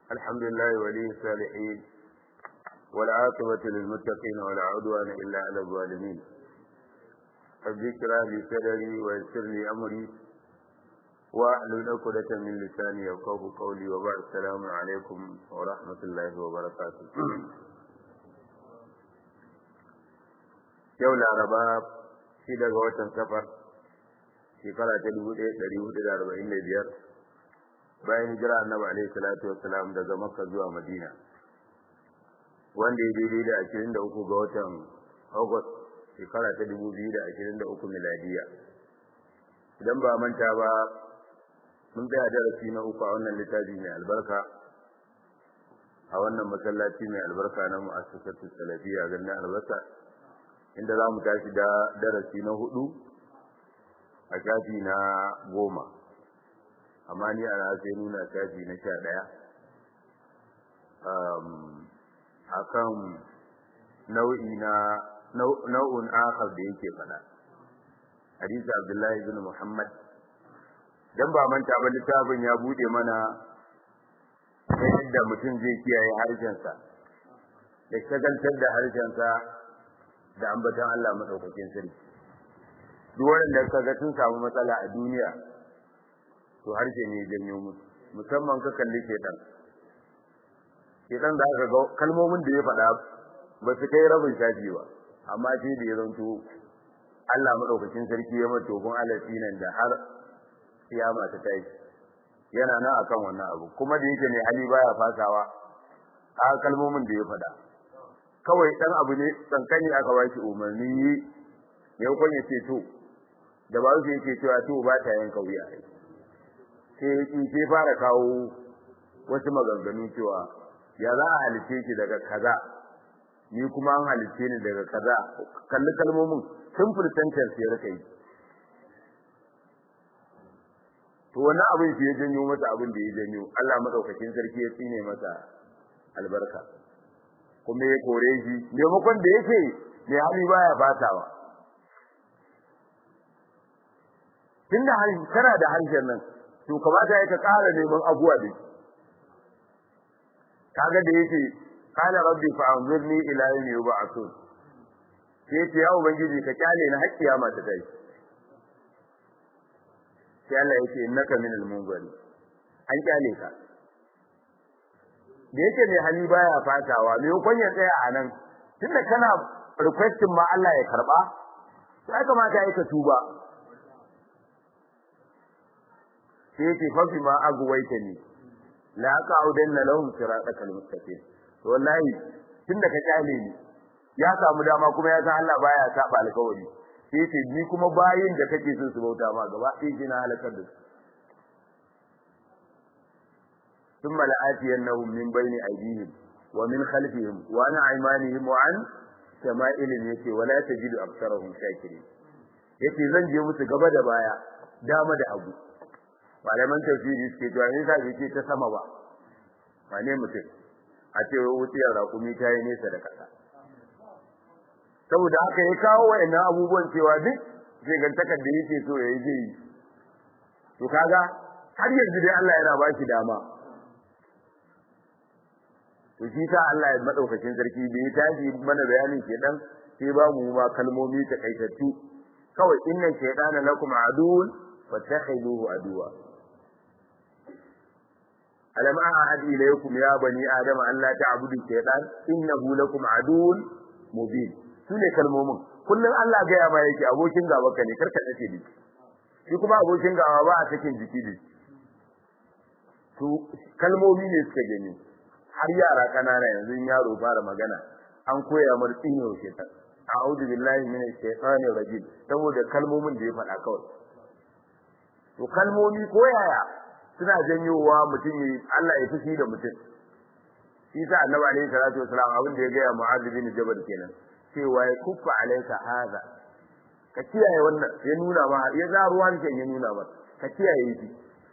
الحمد لله ولي الصالحين والعاقبة للمتقين ولا عدوان إلا على الظالمين رب اشرح لي صدري ويسر لي أمري واحلل عقدة من لساني يفقهوا قولي وبعد السلام عليكم ورحمة الله وبركاته yau laraba shi daga watan safar shekara ta dubu ɗaya ɗari hudu da arba'in da biyar bayan hijira annabi alaihi salatu wassalam daga makka zuwa madina wanda ya daidai da ashirin da uku ga watan august shekara ta dubu biyu da ashirin da uku miladiya idan ba manta ba mun tsaya darasi na uku a wannan littafi mai albarka a wannan masallaci mai albarka na mu'assasatu salafiyya garin albasa inda za mu tashi da darasi na hudu a shafi na goma amma ni ana sai nuna shafi na sha ɗaya a kan nau'i na nau'un akhar da yake faɗa hadisi abdullahi bin muhammad dan ba manta ba littafin ya bude mana ta yadda mutum zai kiyaye harshensa da shagaltar da harshensa da ambatan Allah madaukakin sarki duk wanda kaga sun samu matsala a duniya to harshe ne janyo musu musamman ka kalli shedan shedan da aka ga kalmomin da ya faɗa ba su kai rabin shafi ba amma sai da ya zanto Allah madaukakin sarki ya mato gun alafi nan da har kiyama ta tashi yana nan akan wannan abu kuma da yake ne hali baya fasawa a kalmomin da ya faɗa kawai dan abu ne tsankani aka ba shi umarni ne kun ya ce to da ba su yake cewa to ba ta yanka wuya sai in sai fara kawo wasu maganganu cewa ya za a halice ki daga kaza ni kuma an halice ni daga kaza kalli kalmomin simple sentence ya rika yi to wannan abin shi ya janyo masa abin da ya janyo Allah madaukakin sarki ya tsine masa albarka kuma ya kore shi maimakon da yake mai hali baya fatawa tunda kana da harshen nan to kamata ya ka ƙara neman abuwa da kaga da yake qala rabbi fa'anzurni ila yawmi yub'athun sai ce ya ubangiji ka kyale na hakkiya ma ta kai sai Allah yake innaka minal munzari an kyale ka da yake mai hali baya fatawa me yakon ya tsaya a nan tunda kana requesting ma Allah ya karba sai kamata ya ka tuba sai yake fafi ma agwaita ni la qa'udanna lahum siratal mustaqim to wallahi tunda ka kyale ni ya samu dama kuma ya san Allah baya saba alkawari sai yake ni kuma bayin da kake son su bauta ma gaba ɗaya kina halakar da su ثم لآتينهم من بين أيديهم ومن خلفهم وعن أيمانهم وعن شمائلهم يتي ولا تجد أكثرهم شاكرين yace zan je musu gaba da baya dama da hagu malaman tafsiri suke cewa ne sai ce ta sama ba ba ne mutum a ce wuciyar rakumi ta yi nesa da kasa saboda haka ya kawo wayannan abubuwan cewa duk shegantakar da yake so ya yi zai yi to kaga har yanzu dai Allah yana ba shi dama to shi sa Allah ya madaukakin sarki da ya tashi mana bayanin shedan sai ba mu ma kalmomi ta kaitattu kawai inna shaytana lakum aduwwun fattakhiduhu aduwa alam a'ad ilaykum ya bani adama an la ta'budu shaytan innahu lakum aduwwun mubin sune kalmomin kullun Allah ga ya ma yake abokin gaba ka ne karka dace ni shi kuma abokin gaba ba a cikin jiki ne to kalmomi ne suka gani har yara kanana yanzu yaro fara magana an koya mar tsino shaitan a'udhu billahi minash shaitanir rajim saboda kalmomin da ya faɗa kawai to kalmomi ko yaya suna janyowa mutum ya Allah ya fushi da mutum shi sa annabi alaihi salatu wasalam abin da ya ga mu'adh bin jabal kenan cewa ya kuffa alaika hadha ka kiyaye wannan ya nuna ma ya za ruwan ya nuna ma ka kiyaye shi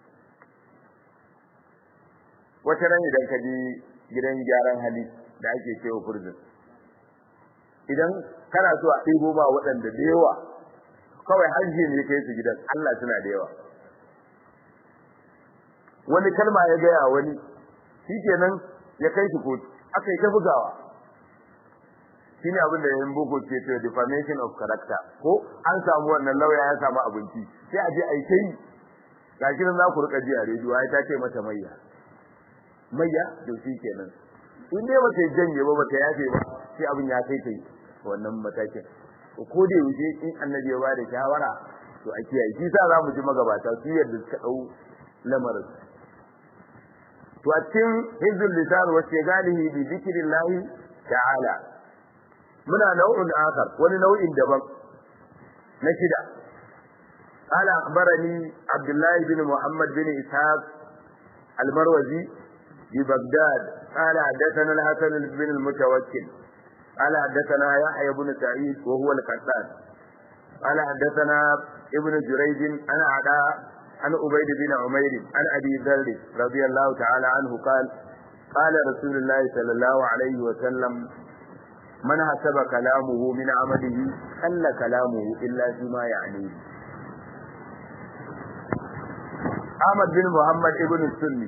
wata ran idan ka je gidan gyaran hali da ake cewa furzin idan kana so a ɗibo ba waɗanda da yawa kawai hajji ne kai su gidan Allah suna da yawa wani kalma ya gaya wani shikenan ya kai shi kotu aka yi ta bugawa shine abin da yayin boko ce to defamation of character ko an samu wannan lauya ya samu abinci sai a je a yi kai gashi nan za ku rika ji a rediyo ai ta ce mata mayya mayya to shikenan in dai bata janye ba bata yafe ba sai abin ya kai kai wannan matakin ko da yaushe in annabi ya bada shawara to a kiyaye shi sa za mu ji magabata su yadda suka dau lamarin to a cikin hizbul lisan wa shigalihi bi dhikrillah ta'ala muna nau'in akhar wani nau'in daban na shida قال أخبرني عبد الله بن محمد بن إسحاق المروزي ببغداد قال حدثنا الحسن بن المتوكل قال حدثنا يحيى بن سعيد وهو القتال قال حدثنا ابن جريج عن عداء عن عبيد بن عمير عن ابي ذر رضي الله تعالى عنه قال قال رسول الله صلى الله عليه وسلم من حسب كلامه من عمله قل كلامه الا فيما يعنيه Ahmad bin Muhammad ibn Sunni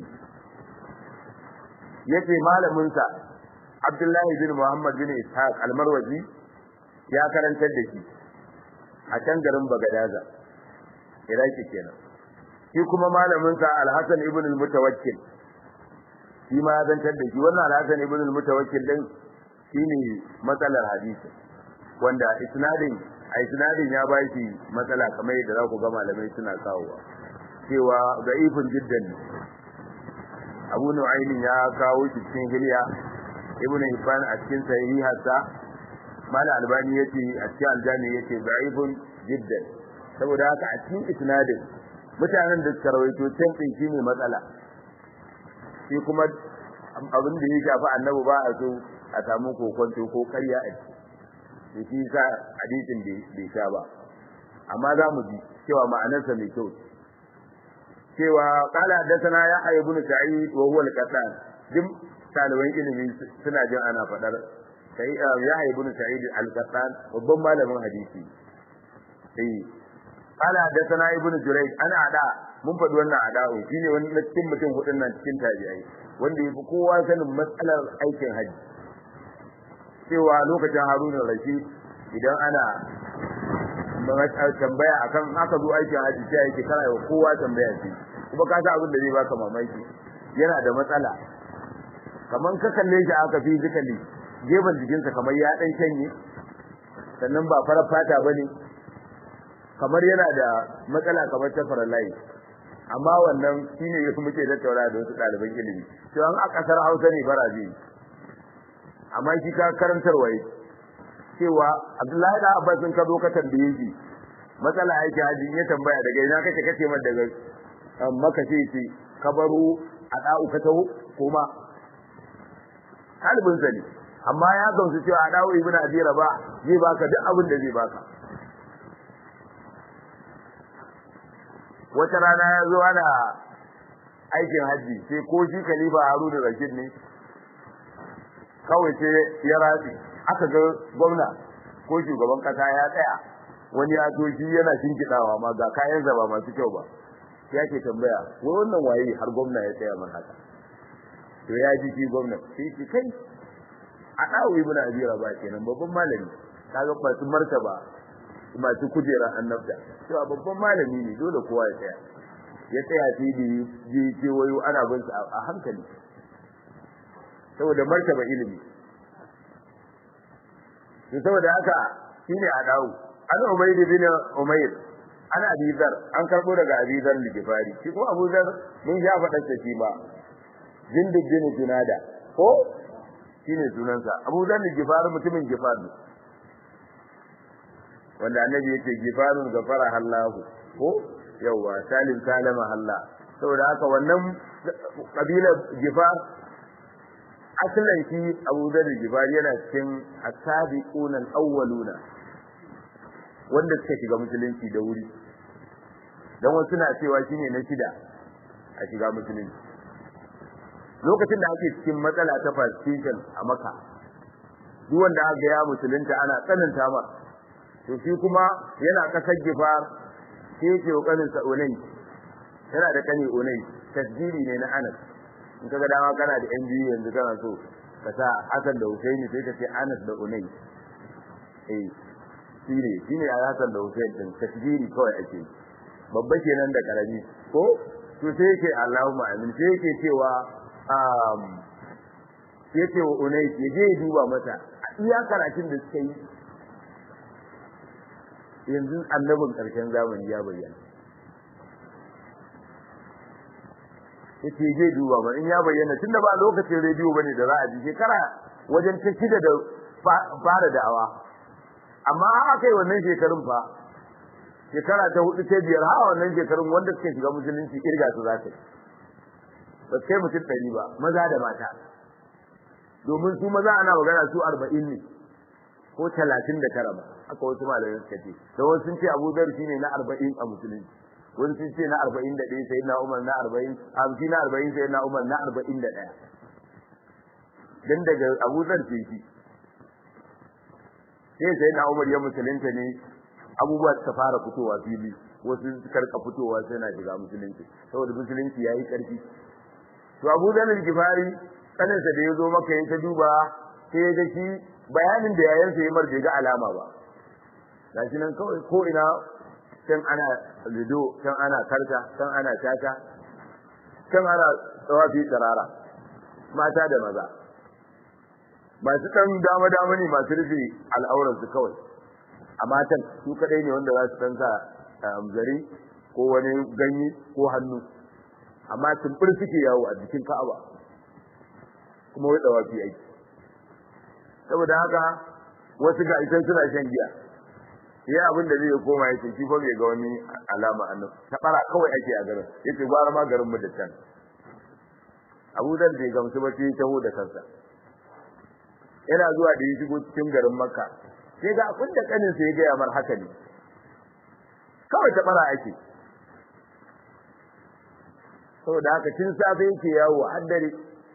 yace malamin sa Abdullahi bin Muhammad bin Ishaq al-Marwazi ya karantar da shi a can garin Bagadaza Iraki kenan shi kuma malamin sa Al-Hasan ibn al-Mutawakkil shi ma zantar da shi wannan Al-Hasan ibn al-Mutawakkil din shine matsalar hadisi wanda isnadin a isnadin ya ba shi matsala kamar yadda za ku ga malamai suna kawowa cewa ga ifin jiddan Abu Nu'aymin ya kawo shi cikin hilya Ibn Hibban a cikin sahiharsa Mala Albani yace a cikin aljami yace da'ifun jiddan saboda haka a cikin isnadin mutanen da suka rawaito can din shine matsala shi kuma abin da ya shafi annabi ba a so a samu kokonto ko karya a ciki shi sa hadisin bai sha ba amma za mu ji cewa ma'anarsa mai kyau cewa qala hadathana yahya ibn sa'id wa huwa al-qattan dim taliban ilimi suna jin ana fadar sai yahya ibn sa'id al-qattan babban malamin hadisi eh qala hadathana ibn jurayj ana ada mun faɗi wannan ada'u shine wani cikin mutum hudun nan cikin tabi'ai wanda yafi kowa sanin matsalar aikin haji cewa lokacin haruna rashid idan ana tambaya akan haka zo aikin haji sai yake kana yau kowa tambaya ce kuma ka sa abin da zai baka mamaki yana da matsala kaman ka kalle shi aka fi zikali gefen jikinsa kamar ya dan shanye sannan ba farar fata bane kamar yana da matsala kamar ta farallai amma wannan shine yake muke tattauna da wasu ɗaliban ilimi to an a kasar Hausa ne baraje amma shi ka karantarwa yake cewa Abdullahi da Abbas sun ka zo ka tambaye shi matsala yake haji ya tambaya daga ina kake kace mar daga maka ce ce kabaru a da'u ka taho kuma kalbin sa ne amma ya gamsu cewa a da'u ibnu abi ba zai baka duk abin da zai baka wata rana ya zo ana aikin haji sai ko shi khalifa Haruna Rashid ne kawai sai ya ratsi aka ga gwamna ko shugaban kasa ya tsaya wani ya to shi yana shinkidawa ma ga kayan zaba masu kyau ba sai yake tambaya wai wannan waye har gwamna ya tsaya man haka to ya ji shi gwamna sai shi kai a dawo ibn abi rabah kenan babban malami kaga ba su martaba masu kujera annabta to babban malami ne dole kowa ya tsaya ya tsaya sai da ji kewayo ana bin a hankali saboda martaba ilimi to saboda haka shine a dawo an ubayd bin umayr an abi dhar an karbo daga abi dhar ligifari shi ko abu dhar mun ya faɗa ta shi ba jindid bin junada ko shine sunansa abu dhar ligifari mutumin gifar ne wanda annabi yake gifarun gafara hallahu ko yawa salim salama hallah saboda haka wannan kabilar gifar asalin shi Abu Dharr Jibari yana cikin asabiqun al-awwaluna wanda suka shiga musulunci da wuri dan wasu na cewa shine na shida a shiga musulunci lokacin da ake cikin matsala ta persecution a Makka duk wanda aka ya musulunta ana tsananta ma to shi kuma yana kasar gifar sai yake kokarin sa unai yana da kani unai tasjiri ne na Anas in kaga dama kana da yan biyu yanzu kana so ka sa Hassan da Husaini sai ka ce Anas da Unai eh shine shine a Hassan da Husain din tasbiri kawai ake babba kenan da karami ko to sai yake Allahumma amin sai yake cewa um yace wa Unai ya je duba mata iya karatun da suka yi yanzu annabin karshen zamani ya bayyana yace zai duba ba in ya bayyana tunda ba lokacin rediyo bane da za a ji shekara wajen ta shida da fara da'awa amma aka yi wannan shekarun fa shekara ta hudu ta biyar ha wannan shekarun wanda suka shiga musulunci kirga su za ta yi ba kai mutum ɗari ba maza da mata domin su maza ana magana su arba'in ne ko talatin da tara ba haka wasu malamai suka ce da wasu sun ce abu dhar shine na arba'in a musulunci wani sun ce na arba'in da ɗaya sai na umar na arba'in hamsin na arba'in sai na umar na arba'in da ɗaya dan daga abu dhar ce shi sai sai na umar ya musulunta ne abubuwa suka fara fitowa fili wasu suka rika fitowa sai na shiga musulunci saboda musulunci yayi karfi to abu dhar al-gifari kaninsa da ya zo maka ya ta duba sai ya ga shi bayanin da yayansa ya mar bai ga alama ba gashi nan kawai ko ina can ana lido can ana karta can ana tata can ana tsawafi tsirara mata da maza masu ɗan dama dama ne masu rufe al'auransu kawai a matan su kadai ne wanda za su san sa zare ko wani ganye ko hannu amma tumbur suke yawo a jikin ka'aba kuma wai tsawafi aiki saboda haka wasu ga isan suna shan giya ya abin da zai koma yake shi fa bai ga wani alama annan ta bara kawai ake a garin yace gwara ma garin mu da can Abu Dhar bai gamsu ba sai taho da kansa yana zuwa da ya shigo cikin garin Makka sai ga abin da kanin sa ya ga mar haka ne kawai ta bara ake saboda haka tun safe yake yawo har dare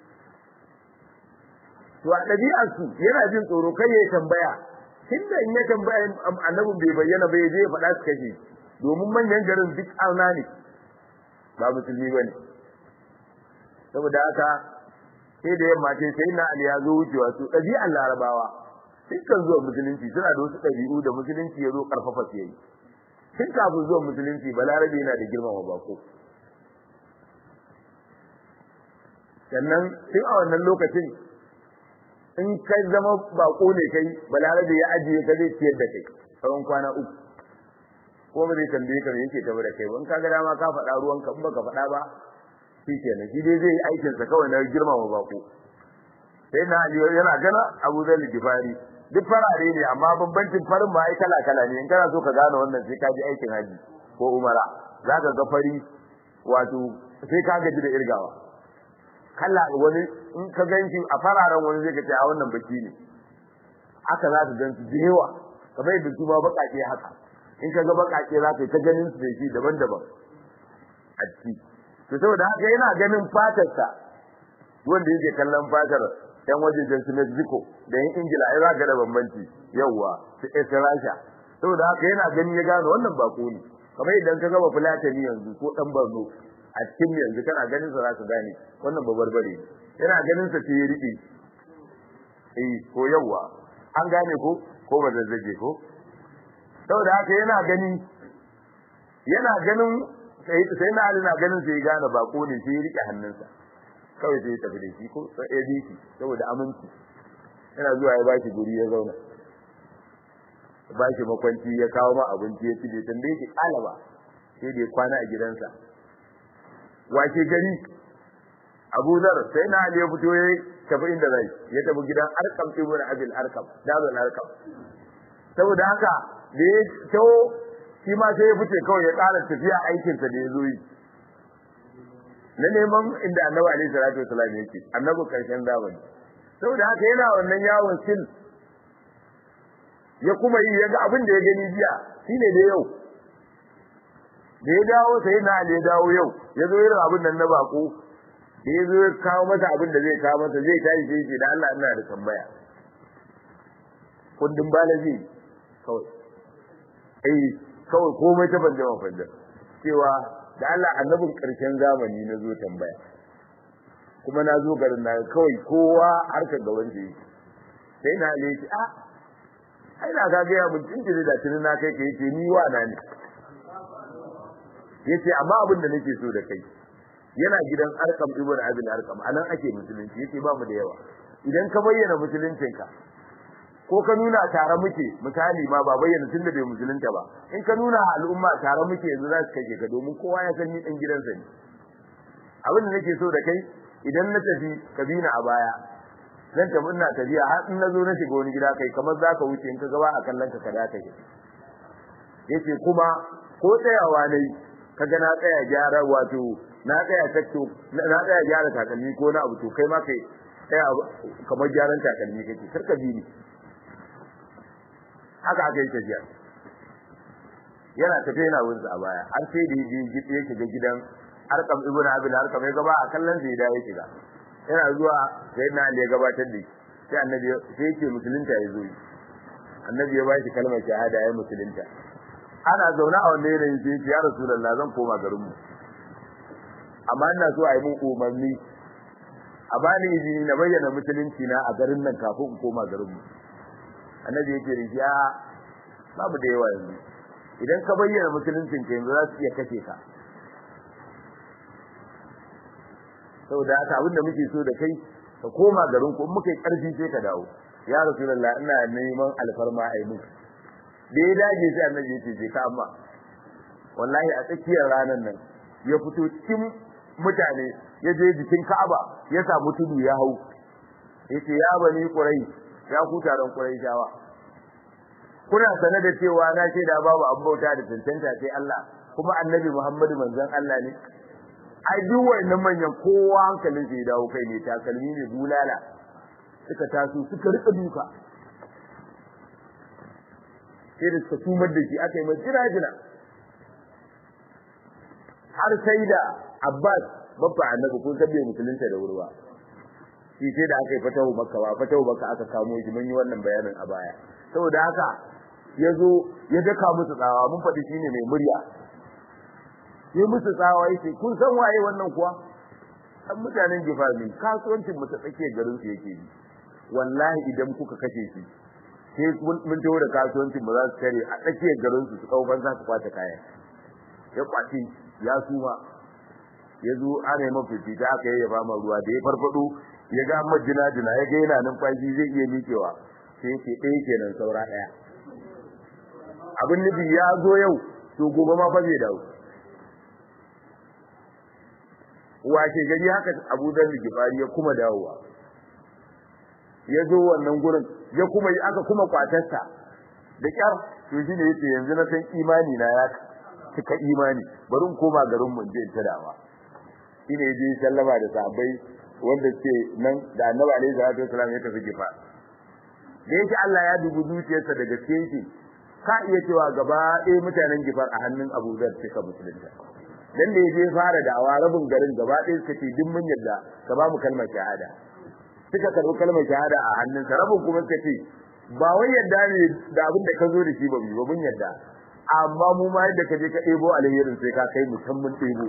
to a ɗabi'arsu yana jin tsoro kai ya tambaya tunda in ya tambaya annabin bai bayyana ba je ya faɗa su kashe domin manyan garin duk arna ne ba musulmi ba ne saboda haka sai da yamma ce sai na ali ya zo wucewa su ɗabi'ar larabawa dukkan zuwa musulunci suna da wasu ɗabi'u da musulunci ya zo ƙarfafa su yayi tun kafin zuwa musulunci balarabe yana da girmama bako sannan tun a wannan lokacin in kai zama bako ne kai balarabe ya ajiye ka zai ciyar da kai tsawon kwana uku ko ba zai tambaye ka me yake tafi da kai ba in ka ga dama ka faɗa ruwan ka in baka faɗa ba shi kenan shi dai zai yi aikin sa kawai na girmama bako sai na ali yana gana Abu Zar Gifari duk farare ne amma bambancin farin ma ai kala kala ne in kana so ka gane wannan sai ka ji aikin haji ko umara zaka ga fari wato sai ka gaji da irgawa kala wani in ka ganshi a fararen wani zai ka ce a wannan baki ne haka za ka gansu da yawa kamar yadda su ma baƙaƙe haka in ka ga baƙaƙe za ka yi ta ganin su da shi daban-daban a ciki to saboda haka yana ganin fatarsa wanda yake kallon fatar yan wajejen su Mexico da yan Ingila ai za ka da bambanci yawa su Rasha saboda haka yana gani ya gano wannan bako ne kamar idan ka gaba Fulatani yanzu ko dan Borno a cikin yanzu kana ganin sa za ka gane wannan babarbare ne yana ganin sa sai ya rike eh ko yawa an gane ko ko ba zazzage ko saboda haka yana gani yana ganin sai sai na alina ganin sai ya gane bako ne sai ya rike hannunsa kawai sai ya tafi da shi ko sai ya biki saboda aminci yana zuwa ya baki guri ya zauna ba shi makwanci ya kawo ma abinci ya ci bai tambaye shi kalaba sai da ya kwana a gidansa wace gari Abu Zar sai na Ali ya fito ya tafi inda zai ya tafi gidan Arkam ibn Abil Arkam Dabul Arkam saboda haka da ya tawo shi ma sai ya fice kawai ya ƙara tafiya aikin sa da ya zo yi na neman inda Annabi alaihi salatu wasallam yake Annabi karshen zamani saboda haka yana wannan yawon sil ya kuma yi yaga abin da ya gani jiya shine da yau da ya dawo sai na Ali ya dawo yau ya zo irin abin nan na bako da ya zo ya kawo masa abin da zai kawo masa zai tashi sai ce da Allah ina da tambaya kundin bala zai kawai eh kawai komai ta banje ma fanda cewa da Allah annabin karshen zamani na zo tambaya kuma na zo garin na kawai kowa harkar gaban da yake sai na ne ce a ai na ga ya mun tinjiri da tunin na kai kai ce ni wa na ne yace amma abin da nake so da kai yana gidan arkam ibn abin arkam anan ake musulunci yace ba mu da yawa idan ka bayyana musuluncinka ko ka nuna tare muke misali ma ba bayyana tun da bai musulunta ba in ka nuna al'umma tare muke yanzu za su kashe ka domin kowa ya san ni dan gidansa ne abin da nake so da kai idan na tafi ka bi ni a baya zan tafi ina tafiya har in na zo na shiga wani gida kai kamar za ka wuce in ka gaba a kallon ka ka da kai yace kuma ko tsayawa ne ka ga na tsaya gyara wato na tsaya takto na tsaya gyara takalmi ko na abu to kai ma kai tsaya kamar gyaran takalmi kake kar ka bi ni haka aka yi tafiya yana tafiya yana wunsa a baya har sai da ya shiga gidan arkam ibn abil arkam ya gaba a kallon sai da ya shiga yana zuwa sai na ya gabatar da sai annabi sai yake musulunta ya zo annabi ya bashi kalmar shahada ya musulunta ana zaune a wannan yanayin sai ya rasulullah zan koma garin mu amma ina so a yi mun umarni a bani izini na bayyana musulunci na a garin nan kafin in koma garin mu annabi yake da shi a babu da yawa yanzu idan ka bayyana musuluncin ka yanzu za su iya kashe ka saboda haka abin da muke so da kai ka koma garin ku in muka yi karfi sai ka dawo ya rasulullah ina neman alfarma ai mun da ya dage sai annabi yace je ka amma wallahi a tsakiyar ranar nan ya fito cikin mutane ya je jikin Ka'aba ya samu tudu ya hau yace ya bani Quraysh ya ku taron Qurayshawa kuna sane da cewa na ce da babu abin bauta da tantanta sai Allah kuma annabi Muhammadu manzon Allah ne ai duk wannan manyan kowa hankalin sai dawo kai ne takalmi ne bulala suka taso suka rika duka sai da suka tumar da shi aka yi mai jira-jira har sai da Abbas babba annabi kun sabbe musulunta da wurwa shi sai da aka yi fatahu makka ba fatahu makka aka kamo shi mun yi wannan bayanin a baya saboda haka yazo ya daka musu tsawa mun faɗi shine mai murya sai musu tsawa yake kun san waye wannan kuwa dan mutanen gifami kasuwancin mu ta tsakiyar garin su yake yi wallahi idan kuka kashe shi sai mun tawo da kasuwancin mu za su kare a tsakiyar garin su su kauban za su kwace kaya ya kwace ya suma ya zo ana yi mafifita aka yi ya fama ruwa da ya farfado ya ga majina jina ya ga yana numfashi zai iya miƙewa sai ce ɗaya kenan saura ɗaya abin nufi ya zo yau to gobe ma fa zai dawo wace gari haka Abu Dharr Gifari ya kuma dawowa ya zo wannan gurin ya kuma aka kuma kwatarsa da kyar to shine yace yanzu na san imani na ya cika imani bari in koma garin mu je ta dawa shine je sallama da sahabbai wanda suke nan da Annabi alaihi salatu wasallam ya tafi gifa da yake Allah ya dubu zuciyarsa daga cikin ka iya cewa gaba ɗaya mutanen gifar a hannun Abu Dharr suka musulunta dan da yaje fara da awa rabin garin gaba ɗaya suka ce duk mun yadda ka ba mu kalmar shahada suka karɓi kalmar shahada a hannunsa rabin kuma suka ce ba wai yadda ne da abin da ka zo da shi ba mu ba mun yadda amma mu ma yadda ka je ka ɗebo alherin sai ka kai musamman ɗebo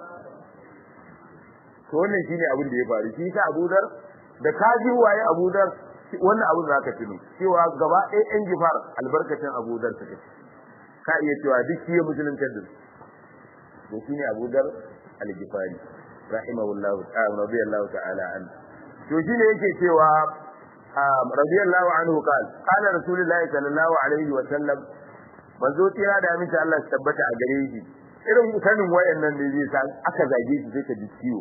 to wannan shine abin da ya faru shi ka Abu Dar da ka ji waye Abu Dar wannan abin za ka tuno cewa gaba ɗaya ɗan gifar albarkacin Abu Dar suka ka iya cewa duk shi ya musulunta da to shine Abu Dar al-Ghifari rahimahullahu ta'ala radiyallahu ta'ala anhu to shine yake cewa radiyallahu anhu qal qala rasulullahi sallallahu alaihi wa sallam manzo tira da aminci Allah ya tabbata a gare shi irin sanin wayannan ne zai sa aka zage shi sai ka ji ciwo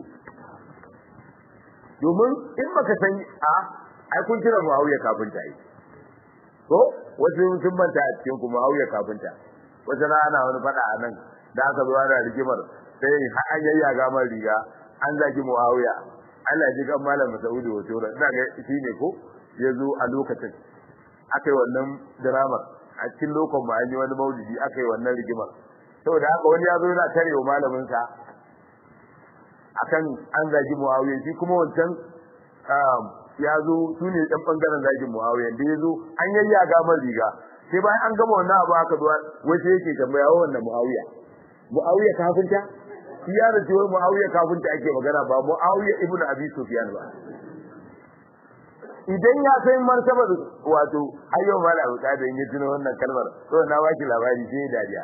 domin in baka san a ai kun kira Muawiya kafin ta yi ko wasu sun manta a cikin ku Muawiya kafin ta wata rana wani fada a nan da aka zo ana rigimar sai an yayyaga man riga an zagi Muawiya Allah ji kan malam Saudi wato ina ga shine ko yazo a lokacin akai wannan drama a cikin lokacin mu an yi wani maulidi akai wannan rigimar saboda haka wani yazo yana tarewa malamin sa akan an zagi Muawiya shi kuma wancan ya zo su ne ɗan ɓangaren zagin Muawiya da ya zo an yayyaga man riga sai bayan an gama wannan abu aka zuwa wace yake tambaya wannan Muawiya Muawiya kafinta shi ya da cewa muawiya kafinta ake magana ba muawiya ibnu abi sufyan ba idan ya kai martabar wato ayyo mala abu da ya tuno wannan kalmar to na baki labari sai dariya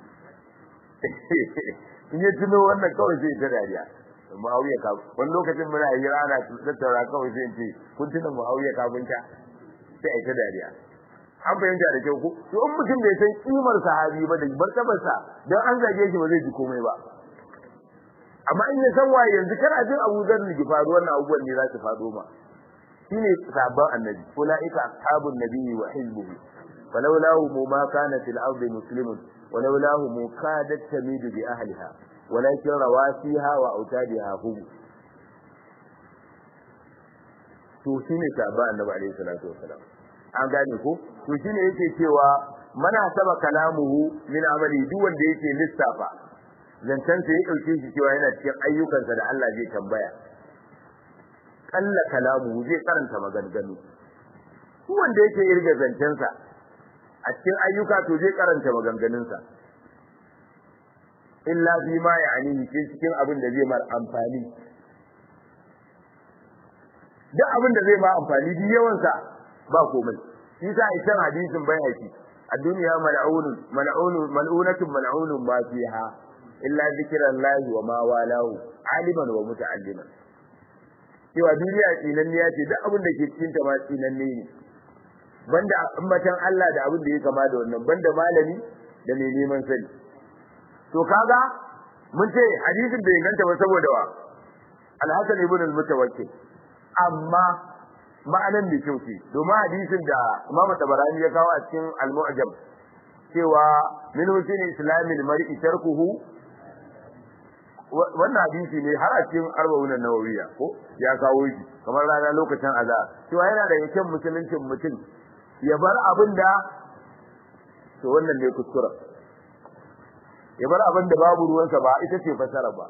in ya tuno wannan kawai sai ta dariya muawiya ka wani lokacin muna yi rana tattaura kawai sai in ce kun tuna muawiya kafinta sai ai ta dariya an fahimta da kyau ko to in mutum bai san kimar sahabi ba da martabar sa dan an zage shi ba zai ji komai ba amma in ya san waye yanzu kana jin Abu Dharr ne faru wannan abubuwan ne za su faɗo ma shine sabon annabi ulaika ashabun nabiyyi wa hizbuhu falawlahu ma kana fil ardi muslimun walawlahu kadat tamidu bi ahliha walakin rawasiha wa autadiha hum to shine sabon annabi alaihi salatu wasalam an gane ko to shine yake cewa mana saba kalamuhu min amali duk wanda yake lissafa zancen sa ya dauke shi cewa yana cikin ayyukansa da Allah zai tambaya kalla kalamu zai karanta maganganu duk wanda yake irga zancen sa a cikin ayyuka to zai karanta maganganun sa illa fi ma ya'ani ke cikin abin da zai mar amfani duk abin da zai ma amfani duk yawan sa ba komai shi sa a can hadisin bayhaqi الدنيا ملعون ملعون ملعونة ملعون ما فيها إلا ذكر الله وما والاه عالما ومتعلما cewa duniya tsinanniya ce duk abin da ke cikin ta ma tsinanne ne banda ambatan Allah da abin da ya kama da wannan banda malami da mai neman sani to kaga mun ce hadisin bai inganta ba saboda wa Al-Hasan ibn al-Mutawakkil amma ma'anan da kyau ce domin hadisin da Imam Tabarani ya kawo a cikin Al-Mu'jam cewa min husni islamil mar'i tarkuhu wannan hadisi ne har a cikin arba'un nawawiya ko ya kawo shi kamar rana lokacin azza cewa yana da kyan musuluncin mutum ya bar abin da to wannan ne kuskura ya bar abin da babu ruwansa ba ita ce fasara ba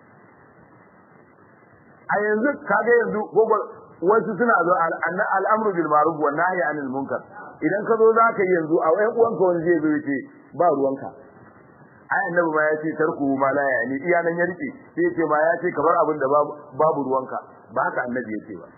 a yanzu kaga yanzu gogol wasu suna zo al'amru bil ma'ruf wa nahyi anil munkar idan ka zo zaka yi yanzu a wayan uwanka wani zai zo yace ba ruwanka ai annabi ma ya ce tarku ma la yani iya nan ya rike sai ya ce ma ya ce kamar abin da babu ruwanka ba haka annabi ya ce ba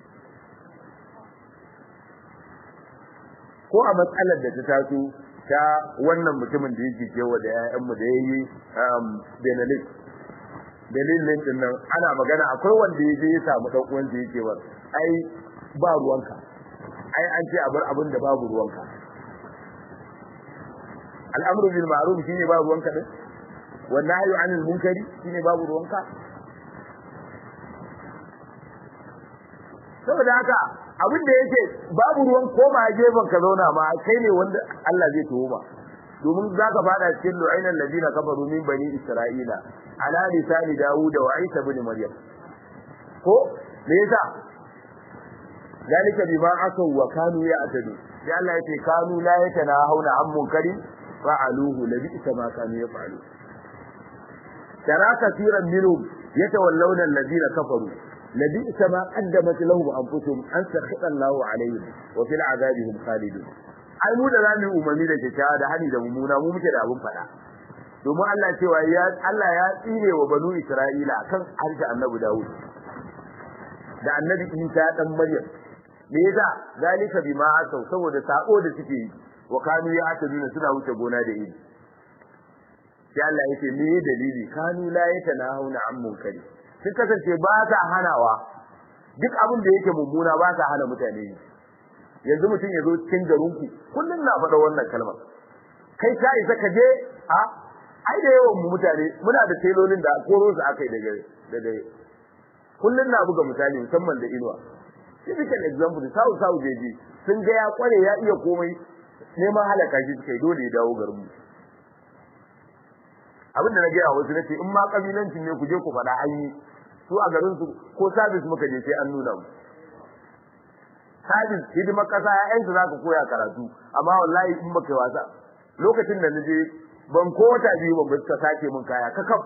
ko a matsalar da ta taso ta wannan mutumin da yake kewa da ƴaƴanmu da yayi Benelin dalilin din nan ana magana akwai wanda yaje ya samu dan uwan da yake war ai ba ruwanka ai an ce a bar abin da babu ruwanka al'amru bil ma'ruf shine babu ruwanka din wan nahyu 'anil munkari shine babu ruwanka saboda haka abin da yake babu ruwan koma gefen ka zauna ma kai ne wanda Allah zai tuhuma domin zaka fada cikin lu'ainan ladina kafaru min bani isra'ila ala lisani dawud wa isa ibn maryam ko me yasa zalika bima asaw wa kanu ya'tadu sai Allah yake kanu la yatanahuna an munkari fa'aluhu labi isa ma kanu yaf'alu tara kasiran minhum yatawallawna alladhina kafaru labi isa ma qaddamat lahum anfusuhum an sakhita Allahu alaihim wa fil azabihim khalidun ai mu da zamu umarni da kyakkyawa da hani da mummuna mu muke da abun fada domin Allah cewa ya Allah ya tsire wa banu Isra'ila kan harshe Annabi Dawud da Annabi Isa dan Maryam me yasa zalika bima asau saboda sako da suke yi wa kanu ya ataduna suna wuce gona da iri sai Allah yake me dalili kanu la yatanahuna an munkari sun kasance ba ta hanawa duk abin da yake mummuna ba ta hana mutane yanzu mutum ya zo cikin garinku kullum na faɗa wannan kalmar kai ka isa ka je a ai da yawan mu mutane muna da telolin da koro su akai daga daga kullun na buga misali musamman da inuwa typical example sau sau jeji sun ga ya kware ya iya komai neman halaka shi kai dole ya dawo garin mu abin da na gaya wasu nace in ma kabilancin ne ku je ku faɗa an yi su a garin su ko service muka je sai an nuna mu service hidimar kasa ƴaƴansu za ka koya karatu amma wallahi in baka yi wasa lokacin da naje ban ko wata biyu ban suka sake min kaya kakaf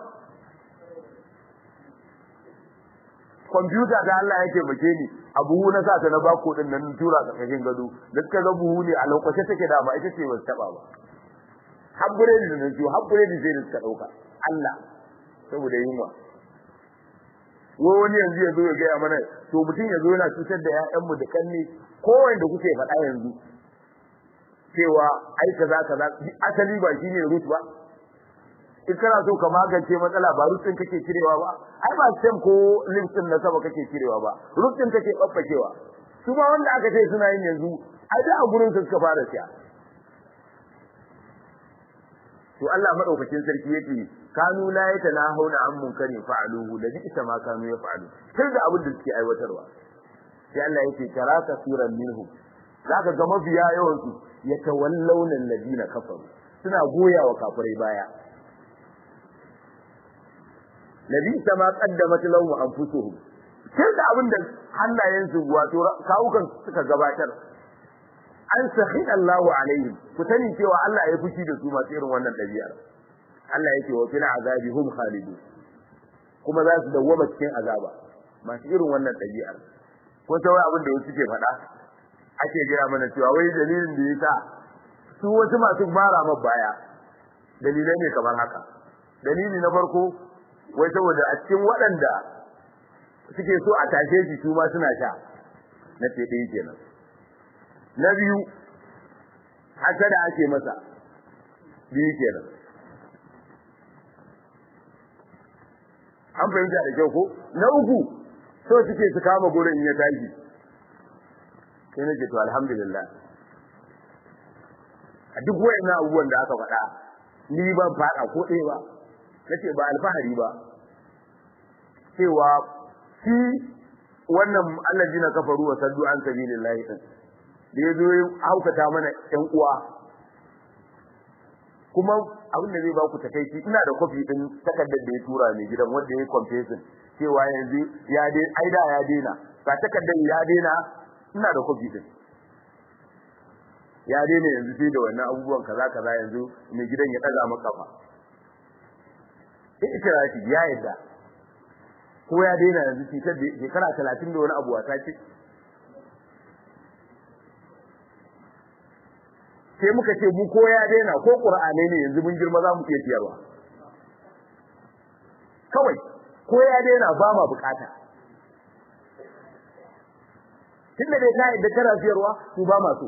kwamfuta da Allah yake make ni a buhu na sa ta na bako din nan tura ka kashin gado da suka ga buhu ne a lokacin take da ba ita ce ba taba ba habbure da nan ciwo habbure da sai da suka dauka Allah saboda yunwa wai wani yanzu ya zo ya gaya mana to mutum ya zo yana cutar da 'ya'yanmu da kanne ko wanda kuke faɗa yanzu cewa ai kaza kaza asali ba shine root ba in kana so ka magance matsala ba root din kake cirewa ba ai ba stem ko lymph din na sama kake cirewa ba root din kake babbakewa su ma wanda aka ce suna yin yanzu ai da a gurin su suka fara siya to Allah madaukakin sarki yake kanu la yatanahuna an munkarin fa'aluhu da bi isa ma kanu yaf'alu sai da abin da suke aiwatarwa sai Allah yake tara kasiran minhum zaka ga mafiya yawan su yatawallawna alladina kafaru suna goyawa kafirai baya nabi sama qaddamat lahum anfusuhum sai da abin da hannayensu wato kawukan suka gabatar an sahi Allahu alaihim ku sani cewa Allah ya fushi da su masu irin wannan dabi'ar Allah yake wa fil azabi hum khalidun kuma za su dawwama cikin azaba masu irin wannan dabi'ar ko sai wai abin da wasu ke faɗa ake gaya mana cewa wai dalilin da yasa su wasu masu mara ma baya dalilai ne kamar haka dalili na farko wai saboda a cikin waɗanda suke so a tashe shi su ma suna sha na ce ɗaya kenan na biyu hasada ake masa biyu kenan an fahimta da kyau ko na uku so suke su kama gurin in ya tashi sai nake to alhamdulillah a duk wayannan abubuwan da aka faɗa ni ban faɗa ko ɗaya ba nace ba alfahari ba cewa shi wannan allazina kafaru wa saddu an sabilillahi din da yazo ya haukata mana ƴan uwa kuma abin da zai ba ku takeici ina da kofi din takardar da ya tura ne gidan wanda ya confession cewa yanzu ya dai aida ya daina ga takardar ya daina ina da kofi din ya daina yanzu sai da wannan abubuwan kaza kaza yanzu mai gidan ya daga maka kafa ikirafi ya yadda ko ya daina yanzu cutar da shekara talatin da wani abu wata ce sai muka ce mu ko ya daina ko qur'ani ne yanzu mun girma za mu iya siyarwa kawai ko ya daina ba ma bukata tunda dai ka yadda kana siyarwa su ba ma so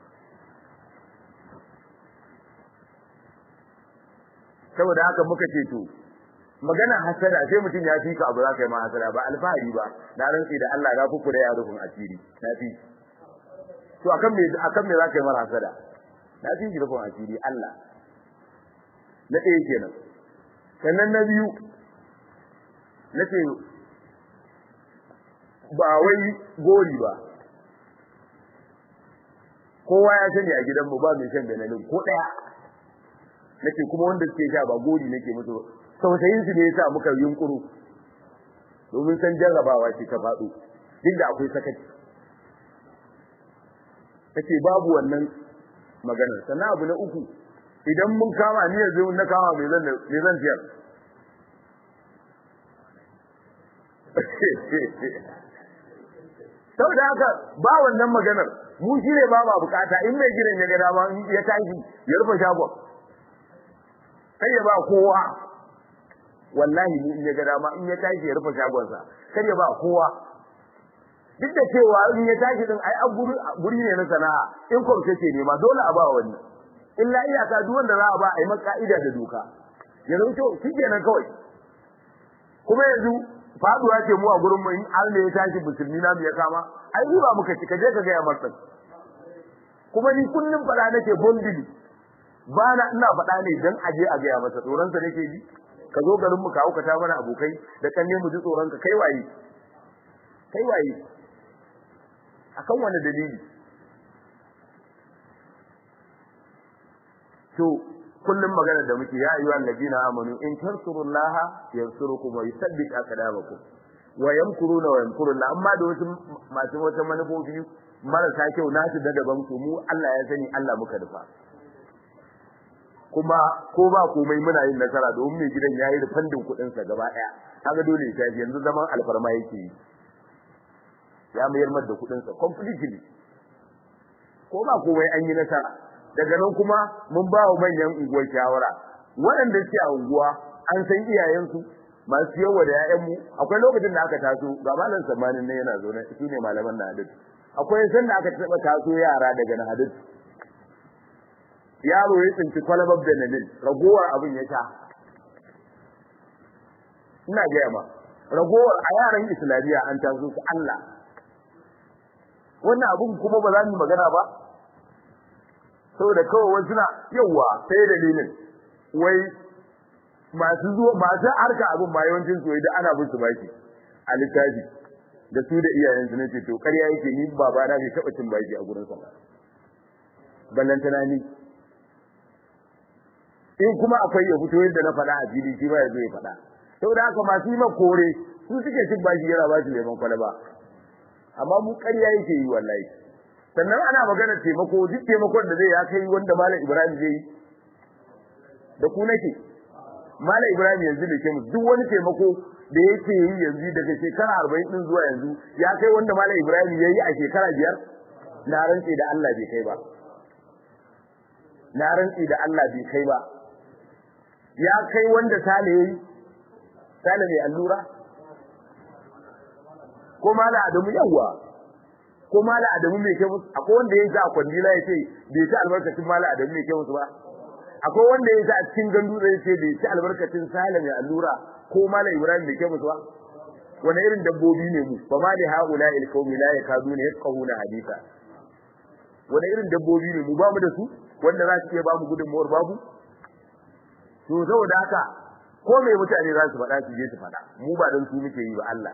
saboda haka muka ce to magana hasada sai mutum ya fika abu za ka yi ma hasada ba alfahari ba na rantsi da Allah na fuku da ya rufin asiri na fi to akan me akan me za ka yi mara hasada na fi rufin asiri Allah na ɗaya kenan sannan na biyu na ce ba wai gori ba kowa ya sani a gidanmu ba mai shan benelin ko ɗaya nake kuma wanda suke sha ba gori nake musu tausayin su ne yasa muka yunkuru domin san jarrabawa ce ta faɗo duk da akwai sakaci take babu wannan maganar sannan abu na uku idan mun kama ni yanzu na kama me zan me zan tiyar saboda haka ba wannan maganar mu shi ne ba ma bukata in mai gidan ya ga dama ya tashi ya rufe shagon sai ya ba kowa wallahi ni in ya ga dama in ya tashi ya rufe shagonsa kar ya ba kowa duk da cewa in ya tashi din ai guri ne na sana'a in kwamce ce ne ma dole a ba wani illa iyaka duk wanda za a ba a yi maka ka'ida da doka yanzu to shikenan kawai kuma yanzu faduwa ce mu a gurin mu in Allah ya tashi musulmi na mu ya kama ai ba muka ci kaje ka ga ya martan kuma ni kullum fada nake bondili ba na ina faɗa ne dan aje a gaya masa tsoron sa nake ji ka zo garin mu ka auka ta mana abokai da kan ne mu ji tsoron ka kai waye kai waye akan wani dalili to kullum magana da muke ya ayyuha alladina amanu in tansurullaha yansurukum wa yusabbit aqdamakum wa yamkuruna wa yamkuruna amma da wasu masu wata manufofi marasa kyau nasu da daban ku mu Allah ya sani Allah muka rufa kuma ko ba komai muna yin nasara domin mai gidan yayi da fandin kudin sa gaba daya kaga dole ya tafi yanzu zaman alfarma yake yi ya mayar mar da kudin sa completely ko ba komai an yi nasara daga nan kuma mun ba wa manyan unguwar shawara waɗanda suke a unguwa an san iyayensu masu yawa da ƴaƴan mu akwai lokacin da aka taso ga malam samanin ne yana zaune su ne malaman na hadisi akwai san da aka taba taso yara daga na hadisi yaro ya tsinci kwalabar benelin ragowar abin ya sha ina gaya ma ragowar a yaran islamiyya an taso su Allah wannan abun kuma ba za mu magana ba saboda kawai wasu na yawa sai dalilin wai masu zuwa masu harka abin ma yawancin su da ana bin su baki a littafi da su da iyayen su nace to ƙarya yake ni baba na bai taɓa cin baki a gurin sa ballantana ni in kuma akwai ya fito yadda na faɗa a fili shi ba ya zo ya faɗa saboda haka masu yi kore su suke cin baki yana ba su lemon kwalaba amma mu ƙarya yake yi wallahi sannan ana magana taimako duk taimakon da zai ya kai wanda malam Ibrahim zai yi da ku nake malam Ibrahim yanzu da ke mu duk wani taimako da yake yi yanzu daga shekara 40 din zuwa yanzu ya kai wanda malam Ibrahim yayi a shekara biyar na rantsi da Allah bai kai ba na rantsi da Allah bai kai ba ya kai wanda Sale yayi Sale mai allura ko mala Adamu yawa ko mala Adamu mai kai musu akwai wanda yayi a kwandila yace bai ci albarkacin mala Adamu mai kai musu ba akwai wanda yayi a cikin gandu zai ce bai ci albarkacin Sale mai allura ko mala Ibrahim mai kai musu ba wani irin dabbobi ne mu fa ma li haula il qaumi la yakaduna yafqahuna haditha wani irin dabbobi ne mu ba mu da su wanda za su iya ba mu gudunmuwar babu to saboda haka ko mai mutane za su faɗa su je su faɗa mu ba don su muke yi ba Allah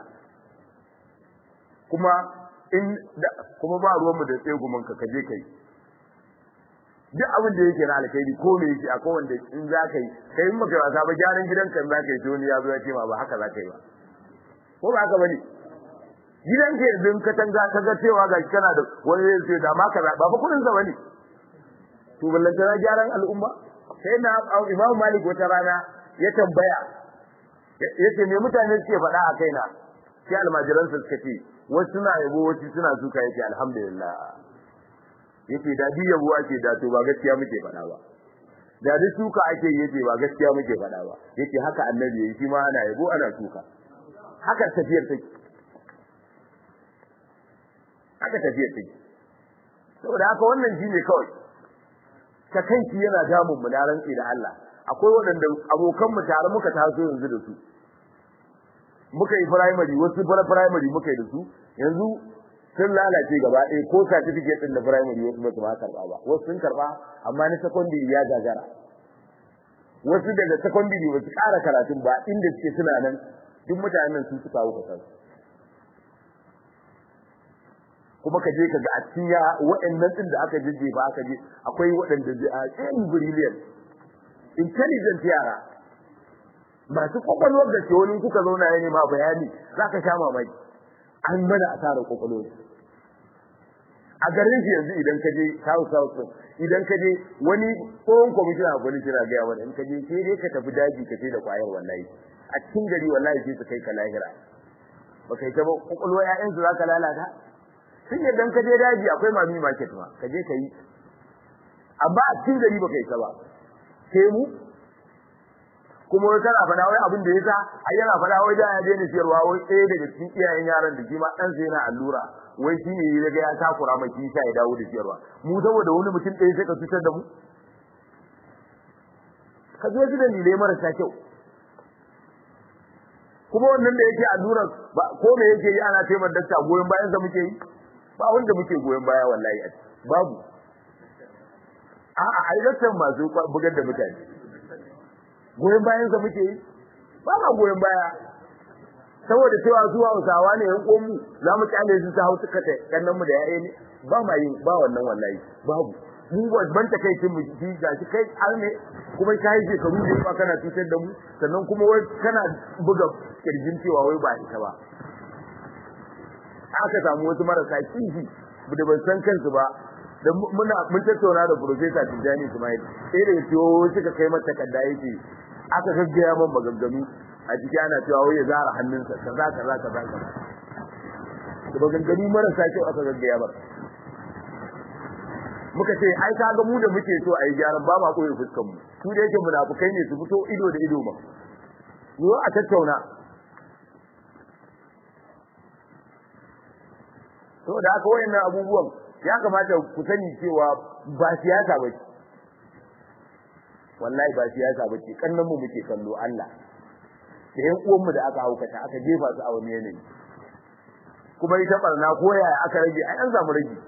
kuma in kuma ba ruwanmu da tsegumin ka kaje kai duk abin da yake na alkhairi ko me yake akwai wanda in za ka yi kai in maka wasa ba gyaran gidanka in za ka yi to ya zo ya ce ma ba haka za ka yi ba ko ba haka bane gidanka yanzu in ka tanga ka ga cewa ga kana da wani zai ce da ma ka ba fa kudin sa bane to ballantana gyaran al'umma sai na Imam Malik wata rana ya tambaya yace me mutane suke faɗa a kaina sai almajiran su suka ce wasu suna yabo wasu suna suka yake alhamdulillah yace da bi yabo ake da to ba gaskiya muke faɗa ba da duk suka ake yace ba gaskiya muke faɗa ba yace haka annabi yayi shi ma ana yabo ana suka haka tafiyar take haka tafiyar take saboda haka wannan shine kawai ta kanki yana damun mu da rantsi da Allah akwai waɗanda abokan mu tare muka taso yanzu da su muka yi primary wasu fara primary muka yi da su yanzu sun lalace gaba ɗaya ko certificate din da primary wasu ba su ma karɓa ba wasu sun karɓa amma na secondary ya gagara wasu daga secondary ba su ƙara karatun ba inda suke suna nan duk mutanen nan sun suka wuka kansu kuma ka je ka ga a cikin ya waɗannan din da aka jije ba aka je akwai waɗanda a tsayin brilliant intelligent yara masu kwakwalwar da ke wani kuka zauna ya nema bayani za ka sha mamaki an mana asarar kwakwalwar a garin shi yanzu idan ka je south south idan ka je wani tsohon kwamishina a gwani kira gaya wani in ka je sai dai ka tafi daji ka ce da kwayar wallahi a cikin gari wallahi sai su kai ka lahira ba kai ta ba kwakwalwar 'ya'yansu za ka lalata sun yadda ka je daji akwai mami market ma ka je ka yi amma a cikin gari baka yi ta ba sai mu kuma wai kana faɗa wai abin da yasa ai yana faɗa wai da ya daina siyarwa wai ɗaya daga cikin iyayen yaran da shi ma ɗan sai yana allura wai shi ne ya ga ya takura mai shi sa ya dawo da siyarwa mu saboda wani mutum ɗaya sai ka cutar da mu ka je su dalilai marasa kyau kuma wannan da yake allura ko me yake yi ana taimar dakta goyon bayan sa muke yi ba wanda muke goyon baya wallahi babu a'a ai daktar masu bugar da mutane goyon bayan sa muke yi ba ma goyon baya saboda cewa su Hausawa ne yan komu za mu kyale su ta hausa kata kannan mu da yaye ne ba ma yin ba wannan wallahi babu mu ban ta kai kin mu ji gashi kai har ne kuma kai shekaru ne ba kana tutar da mu sannan kuma wai kana buga kirjin cewa wai ba ita ba aka samu wasu marasa kishi da ban san kansu ba da muna mun tattauna da professor Tijani Ismail sai da cewa suka kai mata kadda yake aka gaggaya man maganganu a ciki ana cewa wai ya zara hannunsa kaza kaza kaza kaza da maganganu marasa kyau aka gaggaya ba muka ce ai ka ga mu da muke so a yi gyaran ba ma koyi fuskan mu su da yake munafukai ne su fito ido da ido ba zo a tattauna saboda haka wayannan abubuwan ya kamata ku sani cewa ba siyasa ba ce wallahi ba siyasa ba ce kannan mu muke kallo Allah da yan uwan mu da aka haukata aka jefa su a wani yanayi kuma ita barna ko yaya aka rage ai an samu rage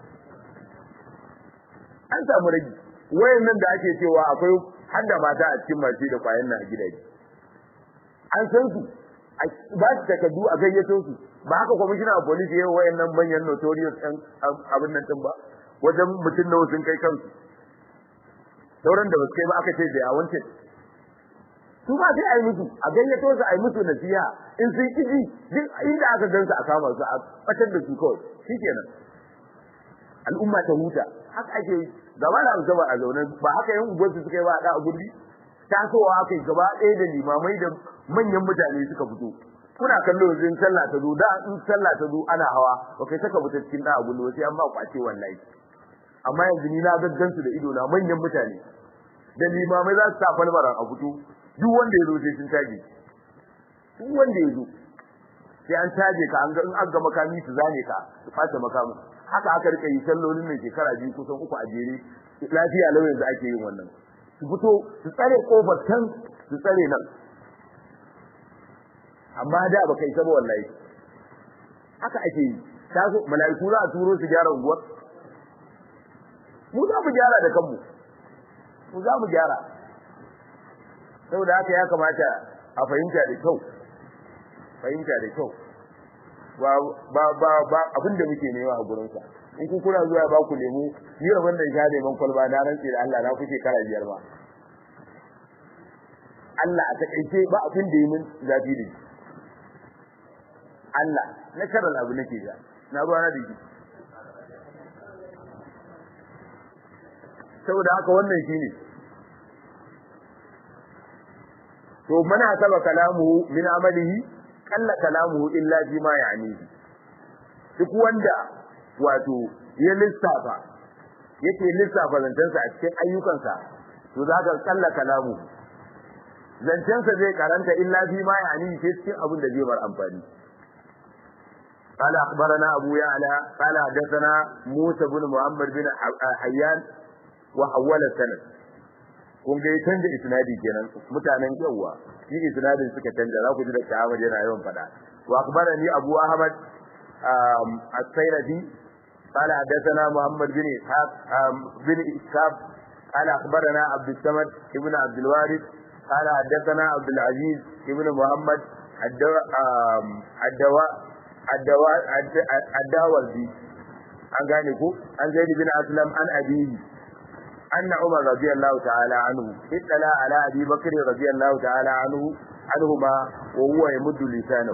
an samu rage wayannan da ake cewa akwai hadda mata a cikin mace da kwayan nan a gidaje an san su ba su takardu a gayyato su ba haka kwamishina a police yayin wayannan manyan notorious ɗan abin nan din ba wajen mutum nawa sun kai kansu sauran da basu kai ba aka ce da a wancan su ba sai a yi musu a gayyato su a yi musu nasiha in sun kiji duk inda aka gansu a kama su a batar da su kawai shikenan al'umma ta huta haka ake yi gaba da gaba a zaune ba haka yan ubar su suka yi ba a da a gurbi tasowa aka yi gaba ɗaya da limamai da manyan mutane suka fito kuna kallo yanzu in sallah ta zo da in sallah ta zo ana hawa ba kai saka fita cikin da a gullo sai an ba kwace wallahi amma yanzu ni na gaggan su da ido na manyan mutane da limamai za su sa falbaran a fito duk wanda ya zo sai sun tage duk wanda ya zo sai an tage ka an ga in an ga makami su zane ka su fata makamin haka aka rika yi sallolin nan shekara biyu kusan uku a jere lafiya lau yanzu ake yin wannan su fito su tsare kofar can su tsare nan amma da baka yi saba wallahi haka ake yi ta zo mala'iku za a turo su gyara unguwar mu za mu gyara da kanmu mu za mu gyara saboda haka ya kamata a fahimta da kyau fahimta da kyau ba ba ba ba abin da muke nema a gurin sa in ku kuna zuwa ba ku lemu ni rabon da ya neman kwalba na rantsi da Allah na kuke kara biyar ba Allah a takaice ba abin da yi min zafi da Allah na karal abu nake ga na ruwa na dake saboda haka wannan shine to mana saba kalamuhu min amalihi kalla kalamuhu illa fi ma ya'nihi duk wanda wato ya lissafa yake lissafa zancensa a cikin ayyukansa to za ka kalla kalamu zancensa zai karanta illa fi ma ya'nihi sai cikin abin da zai bar amfani قال أخبرنا أبو يعلى قال حدثنا موسى بن محمد بن حيان وحول السند kun ga ya canja isnadi kenan mutanen yawa shi isnadin suka canja za ku ji da Ahmad yana yawan fada wa akhbarani Abu Ahmad as-Sayradi قال حدثنا محمد بن إسحاق بن إسحاق قال أخبرنا عبد الصمد ابن عبد الوارث قال حدثنا عبد العزيز ابن محمد الدواء الدواء الدواء an gane ko an zaid bin aslam an abihi anna umar radiyallahu ta'ala anhu ittala ala abi bakr radiyallahu ta'ala anhu anhuma wa huwa yamuddu lisanahu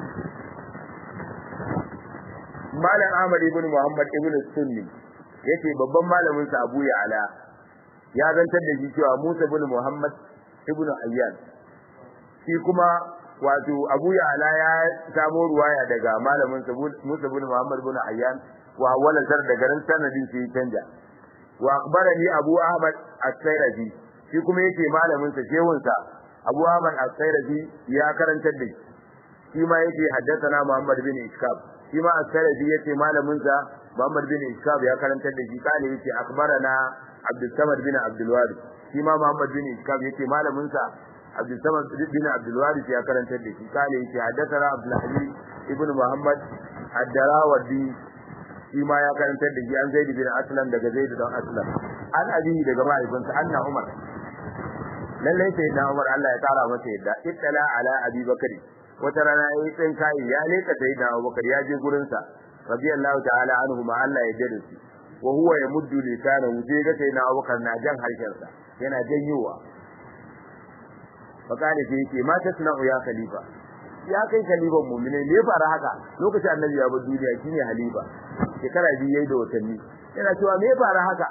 malam ahmad ibn muhammad ibn sunni yace babban malamin sa abu ya'la ya zantar da shi cewa musa ibn muhammad ibn ayyan shi kuma wato abu ya'la ya samo ruwaya daga malamin sa musa ibn muhammad ibn ayyan wa wala zar da garin sanadin sai canja wa akhbarani abu ahmad as-sayrafi shi kuma yake malamin sa shehun sa abu ahmad as-sayrafi ya karantar da shi ma yake haddathana muhammad bin iskab shi ma as-sayrafi yace malamin sa muhammad bin iskab ya karantar da shi kale yace akhbarana abdul samad bin abdul wari shi ma muhammad bin iskab yace malamin sa abdul samad bin abdul wari ya karantar da shi kale yace haddathana abdul aziz ibn muhammad ad-darawardi shi ma ya karantar da shi an zaidi bin aslam daga zaidi don aslam an abihi daga mahaifinsa anna umar lallai sai na umar Allah ya tsara masa yadda ittala ala abi bakari wata rana ya yi tsin kai ya leka sai da abubakar ya je gurin sa radiyallahu ta'ala anhu ma Allah ya jada shi wa huwa yamuddu lisanahu je ga sai na abubakar na jan harshen sa yana janyowa fakane sai yake ma tasna'u ya khalifa ya kai khalifan mu'mini ne fara haka lokacin annabi ya bar duniya shine halifa shekara biyu yayi da watanni yana cewa me fara haka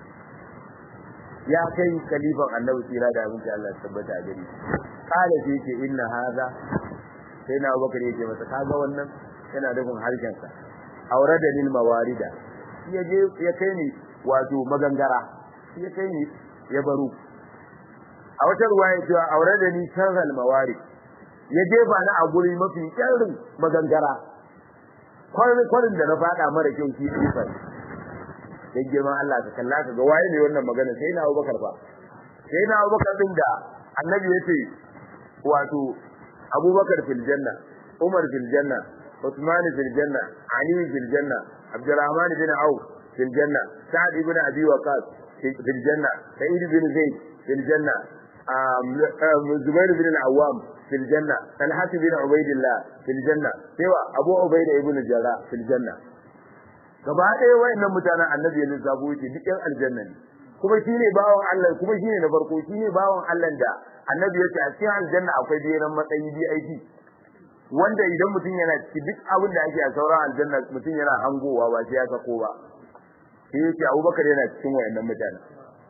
ya kai khalifan annabi tsira da abinci Allah tabbata a gari kala sai yake inna hadha sai na Abubakar yake masa kaga wannan yana da gun harshen sa aurada lil mawarida ya je ya kai ni wato magangara ya kai ni ya baro a wata ruwaya cewa aurada ni sharral mawarid ya jefa ni a guri mafi kyarin magangara kwarin da na faɗa mara kyau shi sifar dan girman Allah ka kalla ka ga waye ne wannan magana sai na Abubakar fa sai na Abubakar din da annabi yace wato Abubakar fil janna Umar fil janna Uthman fil janna Ali fil janna Abdurrahman bin Auf fil janna Sa'd ibn Abi Waqqas fil janna Sa'id bin Zaid fil janna Zubair bin al-Awwam fil janna Talha bin Ubaidillah fil janna sai wa Abu Ubaida ibn Jarrah fil janna gaba ɗaya wayannan mutanen annabi ya lissafo yake duk ɗan aljanna ne kuma shine bawan Allah kuma shine na farko shine bawan Allah da annabi ya ce a cikin aljanna akwai biyan matsayi VIP wanda idan mutum yana ciki duk abin da ake a sauran aljanna mutum yana hangowa ba sai ya sako ba sai yake Abubakar yana cikin wayannan mutanen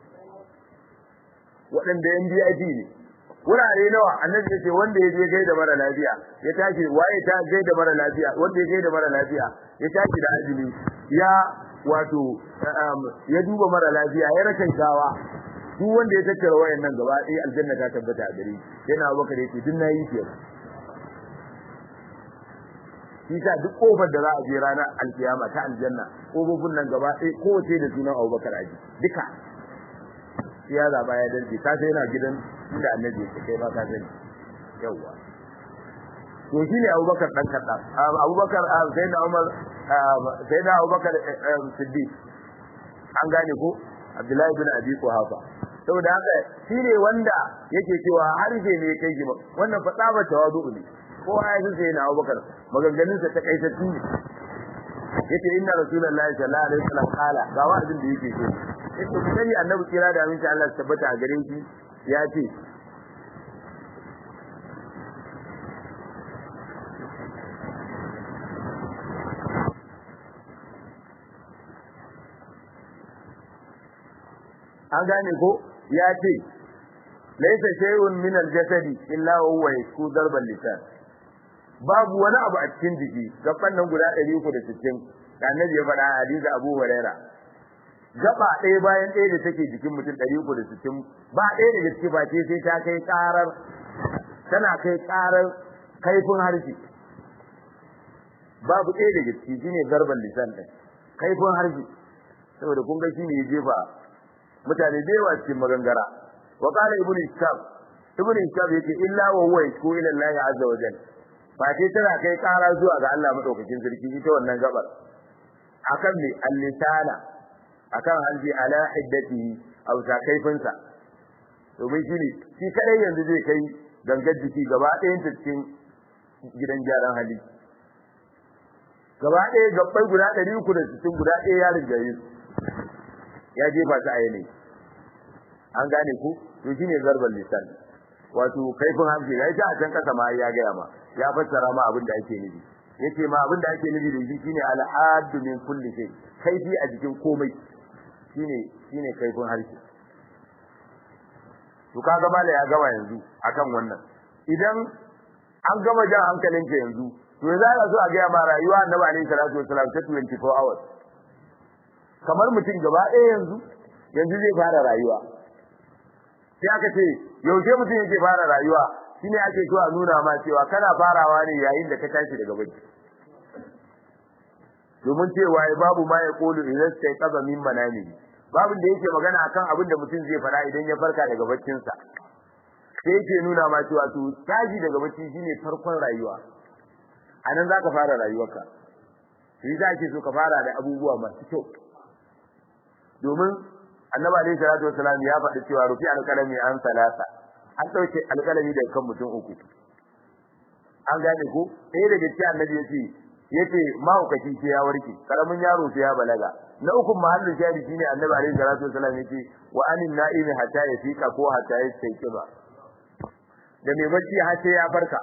waɗanda yan VIP ne wurare nawa annabi ya ce wanda ya je gaida mara lafiya ya tashi waye ta gaida mara lafiya wanda ya gaida mara lafiya ya tashi da azumi ya wato ya duba mara lafiya ya rakan shawa duk wanda ya tattara wayannan gaba ɗaya aljanna ta tabbata a gare yana Abubakar yake duk nayi ke shi sa duk kofar da za a je ranar alkiyama ta aljanna kofofin nan gaba ɗaya kowace da sunan Abubakar aji duka ya zaba ya dalce ka sai yana gidan inda annabi ya kai ba ka sani yawa to shine Abubakar dan kadda Abubakar sai da Umar sai da Abubakar Siddiq an gane ko Abdullahi bin Abi Quhafa saboda haka shine wanda yake cewa harshe ne kai shi wannan fa tsaba tawadu ne ko ya ji sai na Abubakar maganganun sa ta kaitattu ne yace inna rasulullahi sallallahu alaihi wasallam kala ga wa'azin da yake so yace ku sani annabi kira da aminci Allah ya tabbata a gare shi ya ce an gane ko ya ce laisa shay'un min al-jasadi illa huwa yasku darban lisan babu wani abu a cikin jiki gaban nan guda 360 da annabi ya faɗa a hadisi Abu Huraira gaba ɗaya bayan ɗaya da take jikin mutum 360 ba ɗaya daga ciki ba ce sai ta kai karar tana kai karar kaifin harshe babu ɗaya daga ciki shine darban lisan ɗin kaifin harshe saboda kun ga shine ya jefa mutane da yawa cikin magangara wa qala ibnu ishaq ibnu ishaq yake illa wa huwa yashku ila Allah azza wa jalla fa sai tana kai kara zuwa ga Allah madaukakin sarki ita wannan gabar akan ne al-lisana akan halji ala hiddatihi aw sa kaifinsa domin shi ne shi kadai yanzu zai kai gangar jiki gaba ɗayan ta cikin gidan gyaran hali gaba ɗaya gabbai guda ɗari uku da sittin guda ɗaya ya rinjaye su ya jefa ta a yanayi an gane ku to shine zarban lisan wato kaifin hamshi ya ta a can kasa ma ya gaya ma ya fassara ma abin da ake nufi yace ma abin da ake nufi da shi shine al-haddu min kulli shay kaifi a jikin komai shine shine kaifin harshe to kaga mala ya gama yanzu akan wannan idan an gama jan hankalinka yanzu to za ka so a gaya ma rayuwa annabi alaihi salatu wasalam ta 24 hours kamar mutum gaba ɗaya yanzu yanzu zai fara rayuwa sai aka ce yaushe mutum yake fara rayuwa shine ake so a nuna ma cewa kana farawa ne yayin da ka tashi daga bacci domin cewa ya babu ma ya kolu idan sai kaza min manami babin da yake magana akan abin da mutum zai fara idan ya farka daga baccinsa sai yake nuna ma cewa to tashi daga bacci shine farkon rayuwa anan zaka fara rayuwarka shi za ke so ka fara da abubuwa masu kyau domin annabi alaihi salatu wasalam ya faɗi cewa rufi alkalami an salasa an ɗauke alkalami daga kan mutum uku an gane ko ɗaya daga cikin annabi ya ce yace mahaukaci sai ya warke karamin yaro sai ya balaga na ukun mahallin shari shine annabi alaihi salatu wasalam yace wa anin na'imi hatta ya fika ko hatta ya sai kiba da mai bacci har sai ya farka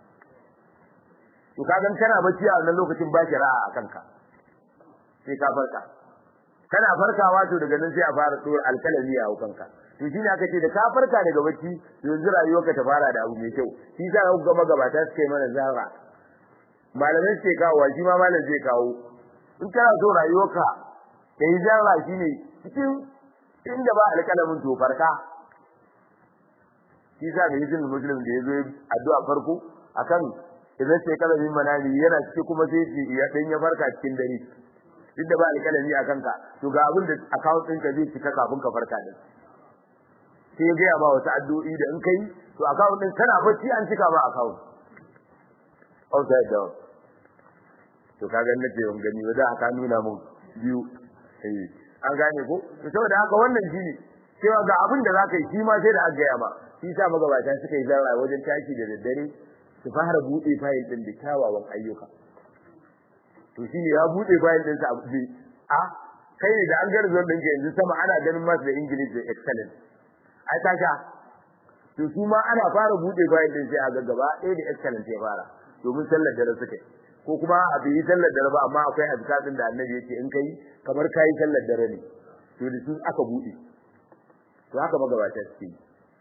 to kagan kana bacci a wannan lokacin ba ra'a a kanka sai ka farka kana farkawa to daga nan sai a fara tsoro alkalami a kanka to shine aka ce da ka farka daga bacci yanzu rayuwarka ta fara da abu mai kyau shi sa ka ga magabata suka yi mana zara malamai suke kawo shi ma malam zai kawo in kana so rayuwarka ta yi zara shine cikin inda ba alkalamin to farka shi sa mai izinin muslim da ya zo addu'a farko akan idan sai kalamin manami yana ciki kuma sai ya dan ya farka cikin dare duk da ba alƙalami a kanka to ga abin da account ɗinka zai cika kafin ka farka din sai ya gaya ba wasu addu'o'i da in kai to account ɗin kana bacci an cika ba account outside down to kaga nace ban gani ba da aka nuna mun biyu eh an gane ko to saboda haka wannan shine cewa ga abin da zaka yi shi ma sai da aka gaya ba shi sa magabata suka yi zara wajen tashi da daddare su fara bude fayil din da kyawawan ayyuka to shi ne ya bude fayil din sa a bude a kai ne da an ga result din yanzu sama ana ganin masu da English da excellent ai ta sha to su ma ana fara bude fayil din sai a ga gaba ɗaya da excellent ya fara domin sallar dare suka ko kuma a bi sallar dare ba amma akwai azkarin da annabi yake in kai kamar kai sallar dare ne to da su aka bude to haka magabata suke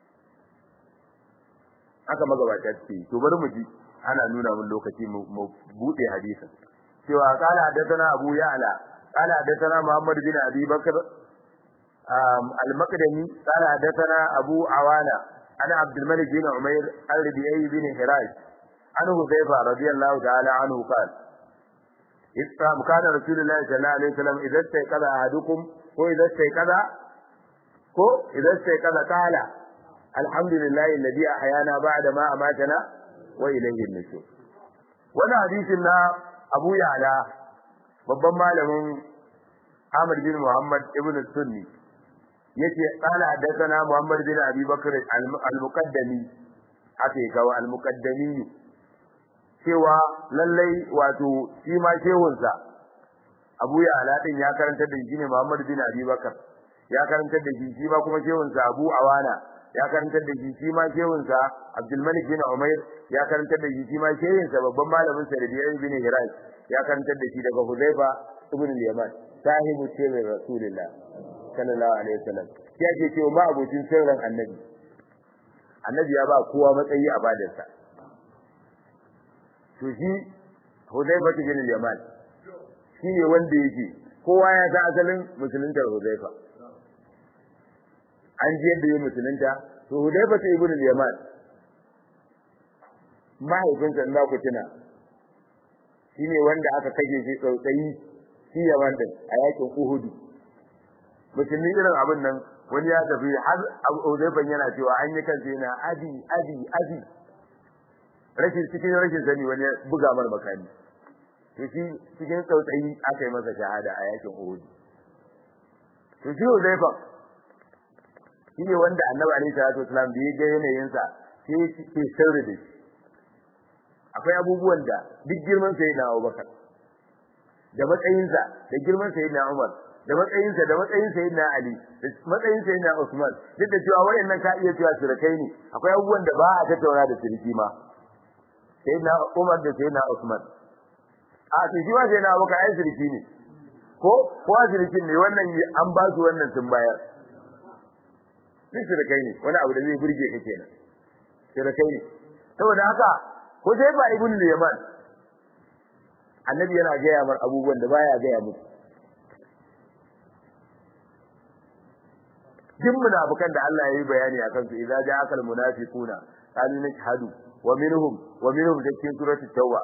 haka magabata suke to bari mu ji ana nuna mun lokaci mu bude hadisin cewa qala hadathana abu ya'la qala hadathana muhammad bin abi bakr al-maqdami qala hadathana abu awana ana abdul malik bin umayr al-rabi'i bin hiraj an hudayfa radiyallahu ta'ala anhu qala إذا كان رسول الله صلى الله عليه وسلم إذا استيقظ أحدكم وإذا استيقظ ko idan sai kaza kala alhamdulillahi alladhi ahyana ba'da ma amatana wa ilayhi an-nushur wannan hadisin na Abu Ya'la babban malamin Ahmad bin Muhammad ibn Sunni yace qala hadathana Muhammad bin Abi Bakr al-Muqaddami ake kawo al-Muqaddami cewa lallai wato shi ma shehunsa Abu Ya'la din ya karanta da shi ne Muhammad bin Abi Bakr ya karantar da shi shi ma kuma shehunsa Abu Awana ya karantar da shi shi ma shehunsa Abdul Malik bin Umair ya karantar da shi shi ma shehunsa babban malamin sa Rabi'i bin Hiraj ya karantar da shi daga Huzaifa ibn al-Yaman sahibu sirrin Rasulullah sallallahu alaihi wasallam ya ce cewa ma abocin sirrin Annabi Annabi ya ba kowa matsayi a badarsa to shi Huzaifa bin al-Yaman shine wanda yake kowa ya san asalin musuluntar Huzaifa an ji yadda ya musulunta to Hudayfa ta ibn al-Yaman mahaifinsa in ku tuna shine wanda aka kage shi tsautsayi shi Yaman din a yakin Uhud musulmi irin abin nan wani ya tafi har Hudayfa yana cewa an yi kansa yana adi adi adi rashin cikin rashin sani wani ya buga mar makami to shi cikin tsautsayi aka yi masa shahada a yakin Uhud to shi Hudayfa shine wanda Annabi alaihi salatu wasallam da ya ga yanayin sa sai ke sirri da shi akwai abubuwan da duk girman sa yana Abubakar da matsayin sa da girman sa yana Umar da matsayin sa da matsayin sa yana Ali da matsayin sa yana Usman duk da cewa wayannan ka iya cewa sirkai ne akwai abubuwan da ba a tattauna da sirki ma sayyidina Umar da sayyidina Usman a to shi ma sayyidina Abubakar ai sirki ne ko ko sirkin ne wannan an ba su wannan sun bayar duk shirkai ne wani abu da zai burge ka kenan shirkai ne saboda haka ko sai ba ibn Yaman annabi yana gaya mar abubuwan da baya gaya musu duk munafikan da Allah ya yi bayani akan su idza ja'aka almunafiquna qalu nashhadu wa minhum wa minhum cikin suratul tauba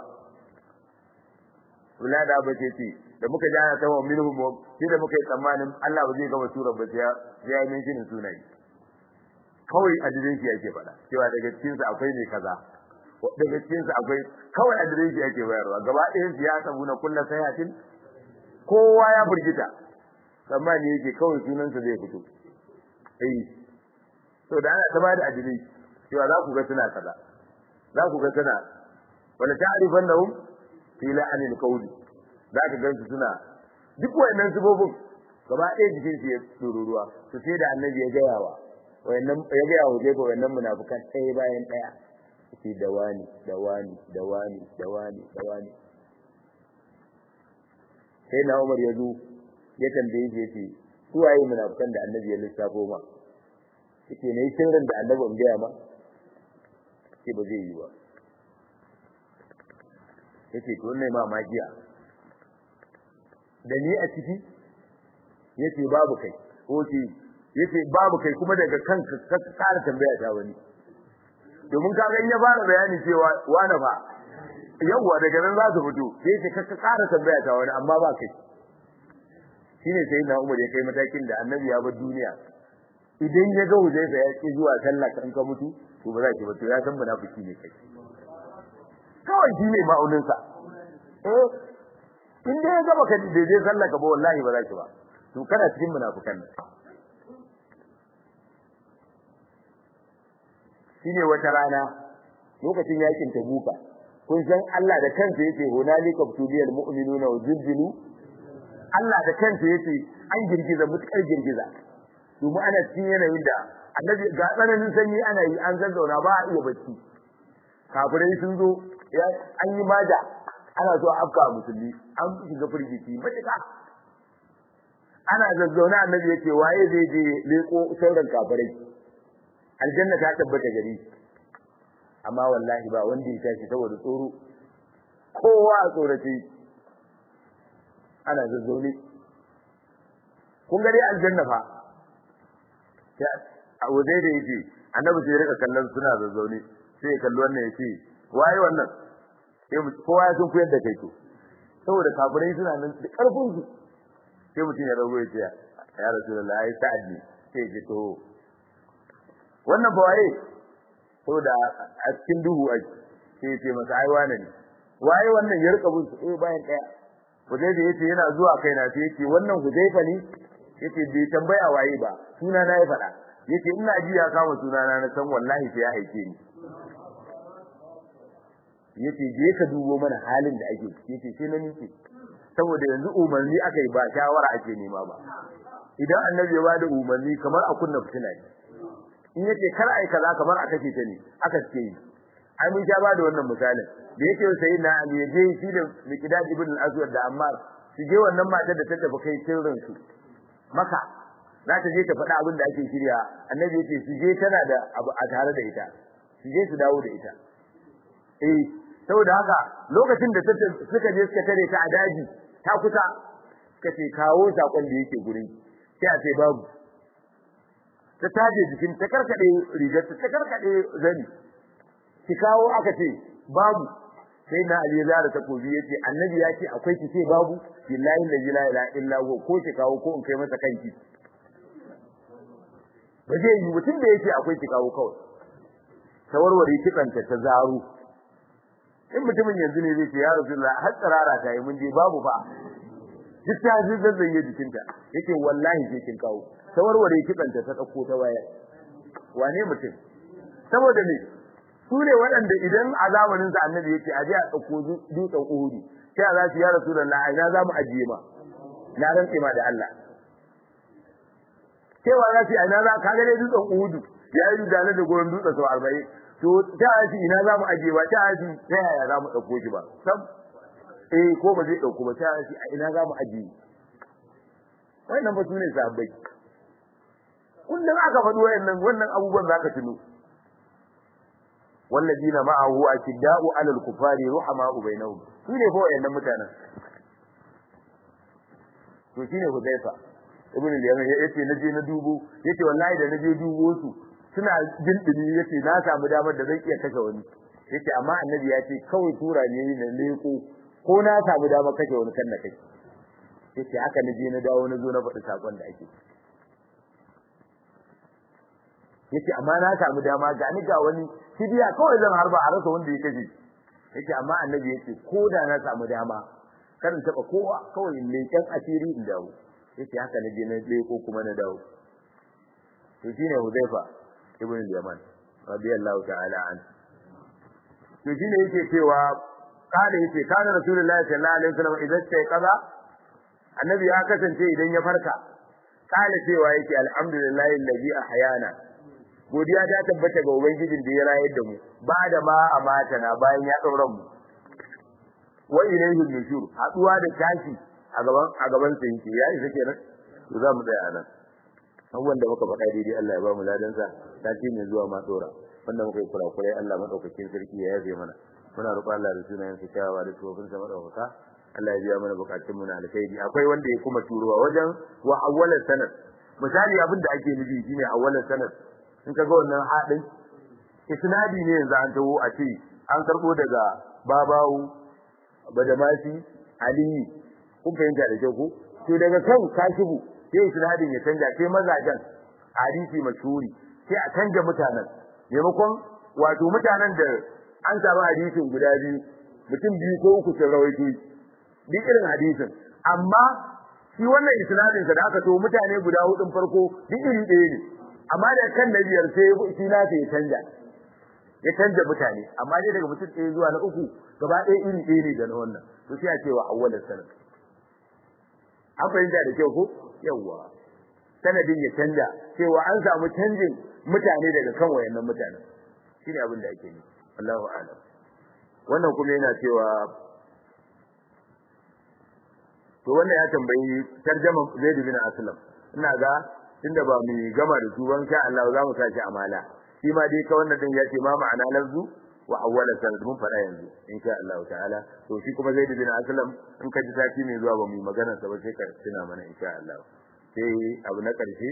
wala da bace ce da muka ji ana tawa minhum shi da muka yi tsammanin Allah ba zai gama surar ba sai ya yi min sunayi kawai adireshi yake faɗa cewa daga cikin sa akwai ne kaza daga cikin sa akwai kawai adireshi yake bayarwa gaba ɗayan siyasa buna kullu sayatin kowa ya burgita tsammani yake kawai sunan sa zai fito eh to da ana ta bada adireshi cewa za ku ga suna kaza za ku ga suna wala ta'rifannahum fi la'anil qawli za ka gansu suna duk wayannan subobin gaba ɗaya jikin su ya tururuwa to sai da annabi ya gaya wa wayannan ya ga yawo jefa wayannan munafikan ɗaya bayan ɗaya ce da wani da wani da wani da wani da wani sai na Umar ya zo ya tambaye shi yace su waye munafikan da Annabi ya lissafo ma yace ne sirrin da Annabi in gaya ma ce ba zai yi ba yace to ne ma magiya da ni a ciki yace babu kai ko ce yace babu kai kuma daga kanka ka kara tambaya ta wani domin kaga in ya fara bayani cewa wani fa yawwa daga nan za su fito sai ce ka ƙara tambaya ta wani amma ba kai shine sai na Umar ya kai matakin da Annabi ya bar duniya idan ya ga Huzaifa ya ki zuwa sallah kan ka mutu to ba za ki ba to ya san munafiki ne kai kawai shi ne ma'aunin sa eh in dai ya ga baka da je sallah ka ba wallahi ba za ki ba to kana cikin munafikan nan shine wata rana lokacin yakin Tabuka kun san Allah da kansa yake hunalika tuliyal mu'minuna wa zilzilu Allah da kansa yace an girgiza mutukar girgiza domin ana cikin yanayin da annabi ga tsananin sanyi ana yi an zazzauna ba a iya bacci kafirai sun zo an yi maja ana so a afka musulmi an shiga firgici matuka ana zazzauna annabi yace waye zai je leko sauran kafirai aljanna ta tabbata gari amma wallahi ba wanda ya tashi saboda tsoro kowa a tsorace ana zazzaune kun gari aljanna fa a waje da yake annabi sai rika kallon suna zazzaune sai ya kalli wannan yace waye wannan sai kowa ya sun kuyar da kai to saboda kafirai suna nan da karfin su sai mutum ya rago ya ce ya rasulullahi ai sa'ad ne sai ya to wannan ba waye saboda a cikin duhu a sai ya ce masa ai wane ne waye wannan ya rika bin su eh bayan daya Hudayfa yace yana zuwa kaina sai yace wannan Hudayfa ne yace bai tambaya waye ba suna na ya faɗa yace ina ji ya kama suna na na san wallahi sai ya aike ni yace je ka dubo mana halin da ake ciki yace sai na nike saboda yanzu umarni aka yi ba shawara ake nema ba idan annabi ya bada umarni kamar a kunna fitina ne in yace kar ai kaza kamar aka ce ta ne aka ce yi ai mun sha bada wannan misalin da yake sai na Ali ya je shi da Miqdad ibn al-Aswad da Ammar su je wannan matar da ta tafi kai sirrin su maka za ta je ta faɗa abin da ake shirya annabi yace su je tana da abu a tare da ita su je su dawo da ita eh saboda haka lokacin da suka je suka tare ta a daji ta kusa suka ce kawo sakon da yake gurin sai a ce babu ta taje jikin ta karkade rigar ta karkade zani ki kawo aka ce babu sai na Ali ya ta kobi yace annabi ya ce akwai ki ce babu billahi la ilaha illa huwa ko ki kawo ko in kai masa kanki ba zai yi mutum da yake akwai ki kawo kawai tawarware kitsanta ta zaro in mutumin yanzu ne zai ce ya rasulullah har tsarara ta yi mun je babu fa duk ta ji zazzaye jikinta yake wallahi sai kin kawo tawarware kitsanta ta dauko ta waya wane mutum saboda ne su ne waɗanda idan a zamanin sa annabi yake a je a dauko dutsen uhudu sai za su ya rasulullah ina za mu ajiye ma na rantse ma da Allah cewa za su ina za ka ga dai dutsen uhudu ya yi da da goron dutsen sau arba'in to ta aji ina za mu ajiye ba ta aji ta yaya za mu ɗauko shi ba sam eh ko ba zai ɗauko ba ta aji a ina za mu ajiye wannan ba su ne sahabbai kullum aka faɗi wayannan wannan abubuwan za ka tuno والذين معه أشداء على الكفار رحماء بينهم shine fa wayannan mutanen to shine Hudayfa ibn al-Yaman yace naje na dubo yace wallahi da naje dubo su suna jin dumi yace na samu damar da zan iya kashe wani yace amma annabi ya ce kawai tura ne na leko ko na samu damar kashe wani kan na kai yace haka naje na dawo na zo na faɗi sakon da ake yace amma na samu dama ga ni ga wani fidiya kawai zan harba a rasa wanda ya kashe yace amma annabi yace ko da na samu dama karin taba kowa kawai leken asiri in dawo yace haka na je na leko kuma na dawo to shine Hudayfa ibn al-Yaman radiyallahu ta'ala an to shine yake cewa kada yace kana rasulullahi sallallahu alaihi wasallam idan sai kaza annabi ya kasance idan ya farka kala cewa yake alhamdulillahi alladhi ahyana godiya ta tabbata ga ubangijin da ya rayar da mu ba da ma amata na bayan ya daura mu wa ilayhi nushur haduwa da tashi a gaban a gaban sa yake ya isa kenan to za mu tsaya nan abubuwan da muka faɗa daidai Allah ya ba mu ladan sa sati mai zuwa ma tsora wanda muka yi kurakurai Allah madaukakin sarki ya yafe mana muna roƙon Allah da sunayen sa kyawawa da tsofin sa madaukaka Allah ya biya mana bukatun mu na alkhairi akwai wanda ya kuma turuwa wajen wa awwalan sanad misali abin da ake nufi shine awwalan sanad in ka ga wannan haɗin isnadi ne yanzu an tawo a ce an karbo daga babawu badamasi aliyu kun fahimta da kyau ko to daga kan kashibu sai isnadin ya canja sai mazajen hadisi mashhuri sai a canja mutanen maimakon wato mutanen da an samu hadisin guda biyu mutum biyu ko uku sun rawaito duk irin hadisin amma shi wannan isnadin sa da aka to mutane guda hudun farko duk iri ɗaya ne amma da kan na biyar sai shi na ya canja ya canja mutane amma dai daga mutum ɗaya zuwa na uku gaba ɗaya iri ɗaya ne da na wannan to sai a ce wa awwalan sanad an fahimta da kyau ko yawwa sanadin ya canja cewa an samu canjin mutane daga kan wayannan mutane shine abin da ake yi Allahu a'lam wannan kuma yana cewa to wannan ya tambayi tarjama Zaid bin Aslam ina ga tunda ba mu gama da su ban sha Allah za mu saki amala shi ma dai ka wannan din ya ce ma ma'ana lafzu wa awwala sanad mun fada yanzu insha Allah ta'ala to shi kuma Zaid bin Aslam in ka ji sati mai zuwa ba mu magana sa ba sai ka tuna mana insha Allah sai abu na karshe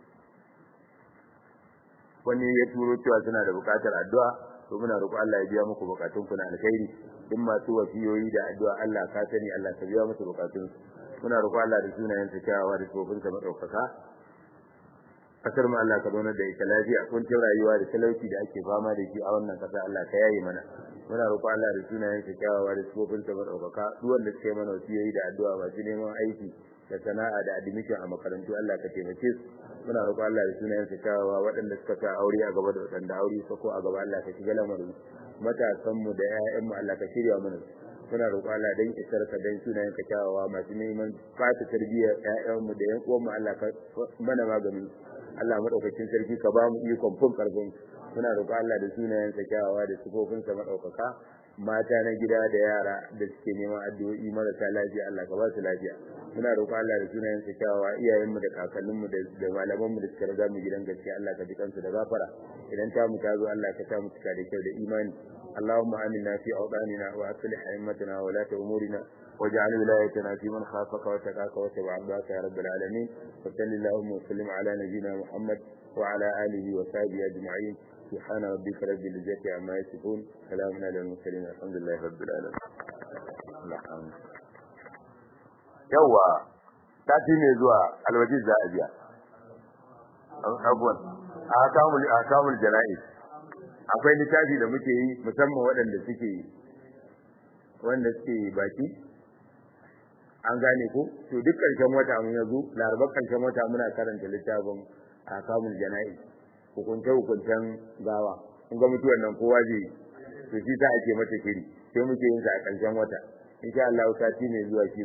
wani ya turo cewa suna da bukatar addu'a to muna roƙo Allah ya biya muku bukatun ku na alkhairi duk masu wasiyoyi da addu'a Allah ka sani Allah ka biya musu bukatun muna roƙo Allah da sunayen sa kyawawa da tsofin sa madaukaka kasar mu Allah ka zauna da ita lafiya kuncin rayuwa da talauci da ake fama da shi a wannan kasa Allah ka yaye mana muna roƙo Allah da sunayen sa kyawawa da tsofin sa madaukaka duk wanda suke mana wasiyoyi da addu'a masu neman aiki da sana'a da admission a makarantu Allah ka taimake su muna roƙo Allah da sunayen sa kyawawa waɗanda suka sa aure a gaba da waɗanda aure su ko a gaba Allah ka shiga lamarin matasan mu da ƴaƴan mu Allah ka shirya mana muna roƙo Allah dan isar ka dan sunayen ka kyawawa masu neman fata tarbiyyar ƴaƴan mu da ƴan uwan mu Allah ka mana magani Allah madaukakin sarki ka ba mu ikon fun karfin muna roƙo Allah da sunayen sa kyawawa da sifofin sa madaukaka mata na gida da yara da suke neman addu'o'i marasa lafiya Allah ka ba su lafiya muna roƙo Allah da sunayen sa kyawawa iyayen mu da kakannin mu da malaman mu da suka riga mu gidan gaskiya Allah ka ji kansu da gafara idan ta mu ta zo Allah ka ta mu cika da kyau da imani اللهم آمنا في أوطاننا وأصلح أئمتنا ولاة أمورنا واجعل ولايتنا في من خافك واتقاك واتبع عبادك يا رب العالمين وصل اللهم وسلم على نبينا محمد وعلى آله وصحبه أجمعين سبحان ربك رب العزة عما يصفون سلام على المرسلين الحمد لله رب العالمين yawa sati mai zuwa alwaji za a biya abubuwan a kamul a kamul jana'iz akwai littafi da muke yi musamman waɗanda suke wanda suke baki an gane ko to duk ƙarshen wata mun yazo larabar ƙarshen wata muna karanta littafin a kamul jana'iz hukunce hukuncen gawa kun ga mutuwar nan kowa zai to shi ta ake mata shiri sai muke yin sa a ƙarshen wata insha Allah sati mai zuwa shi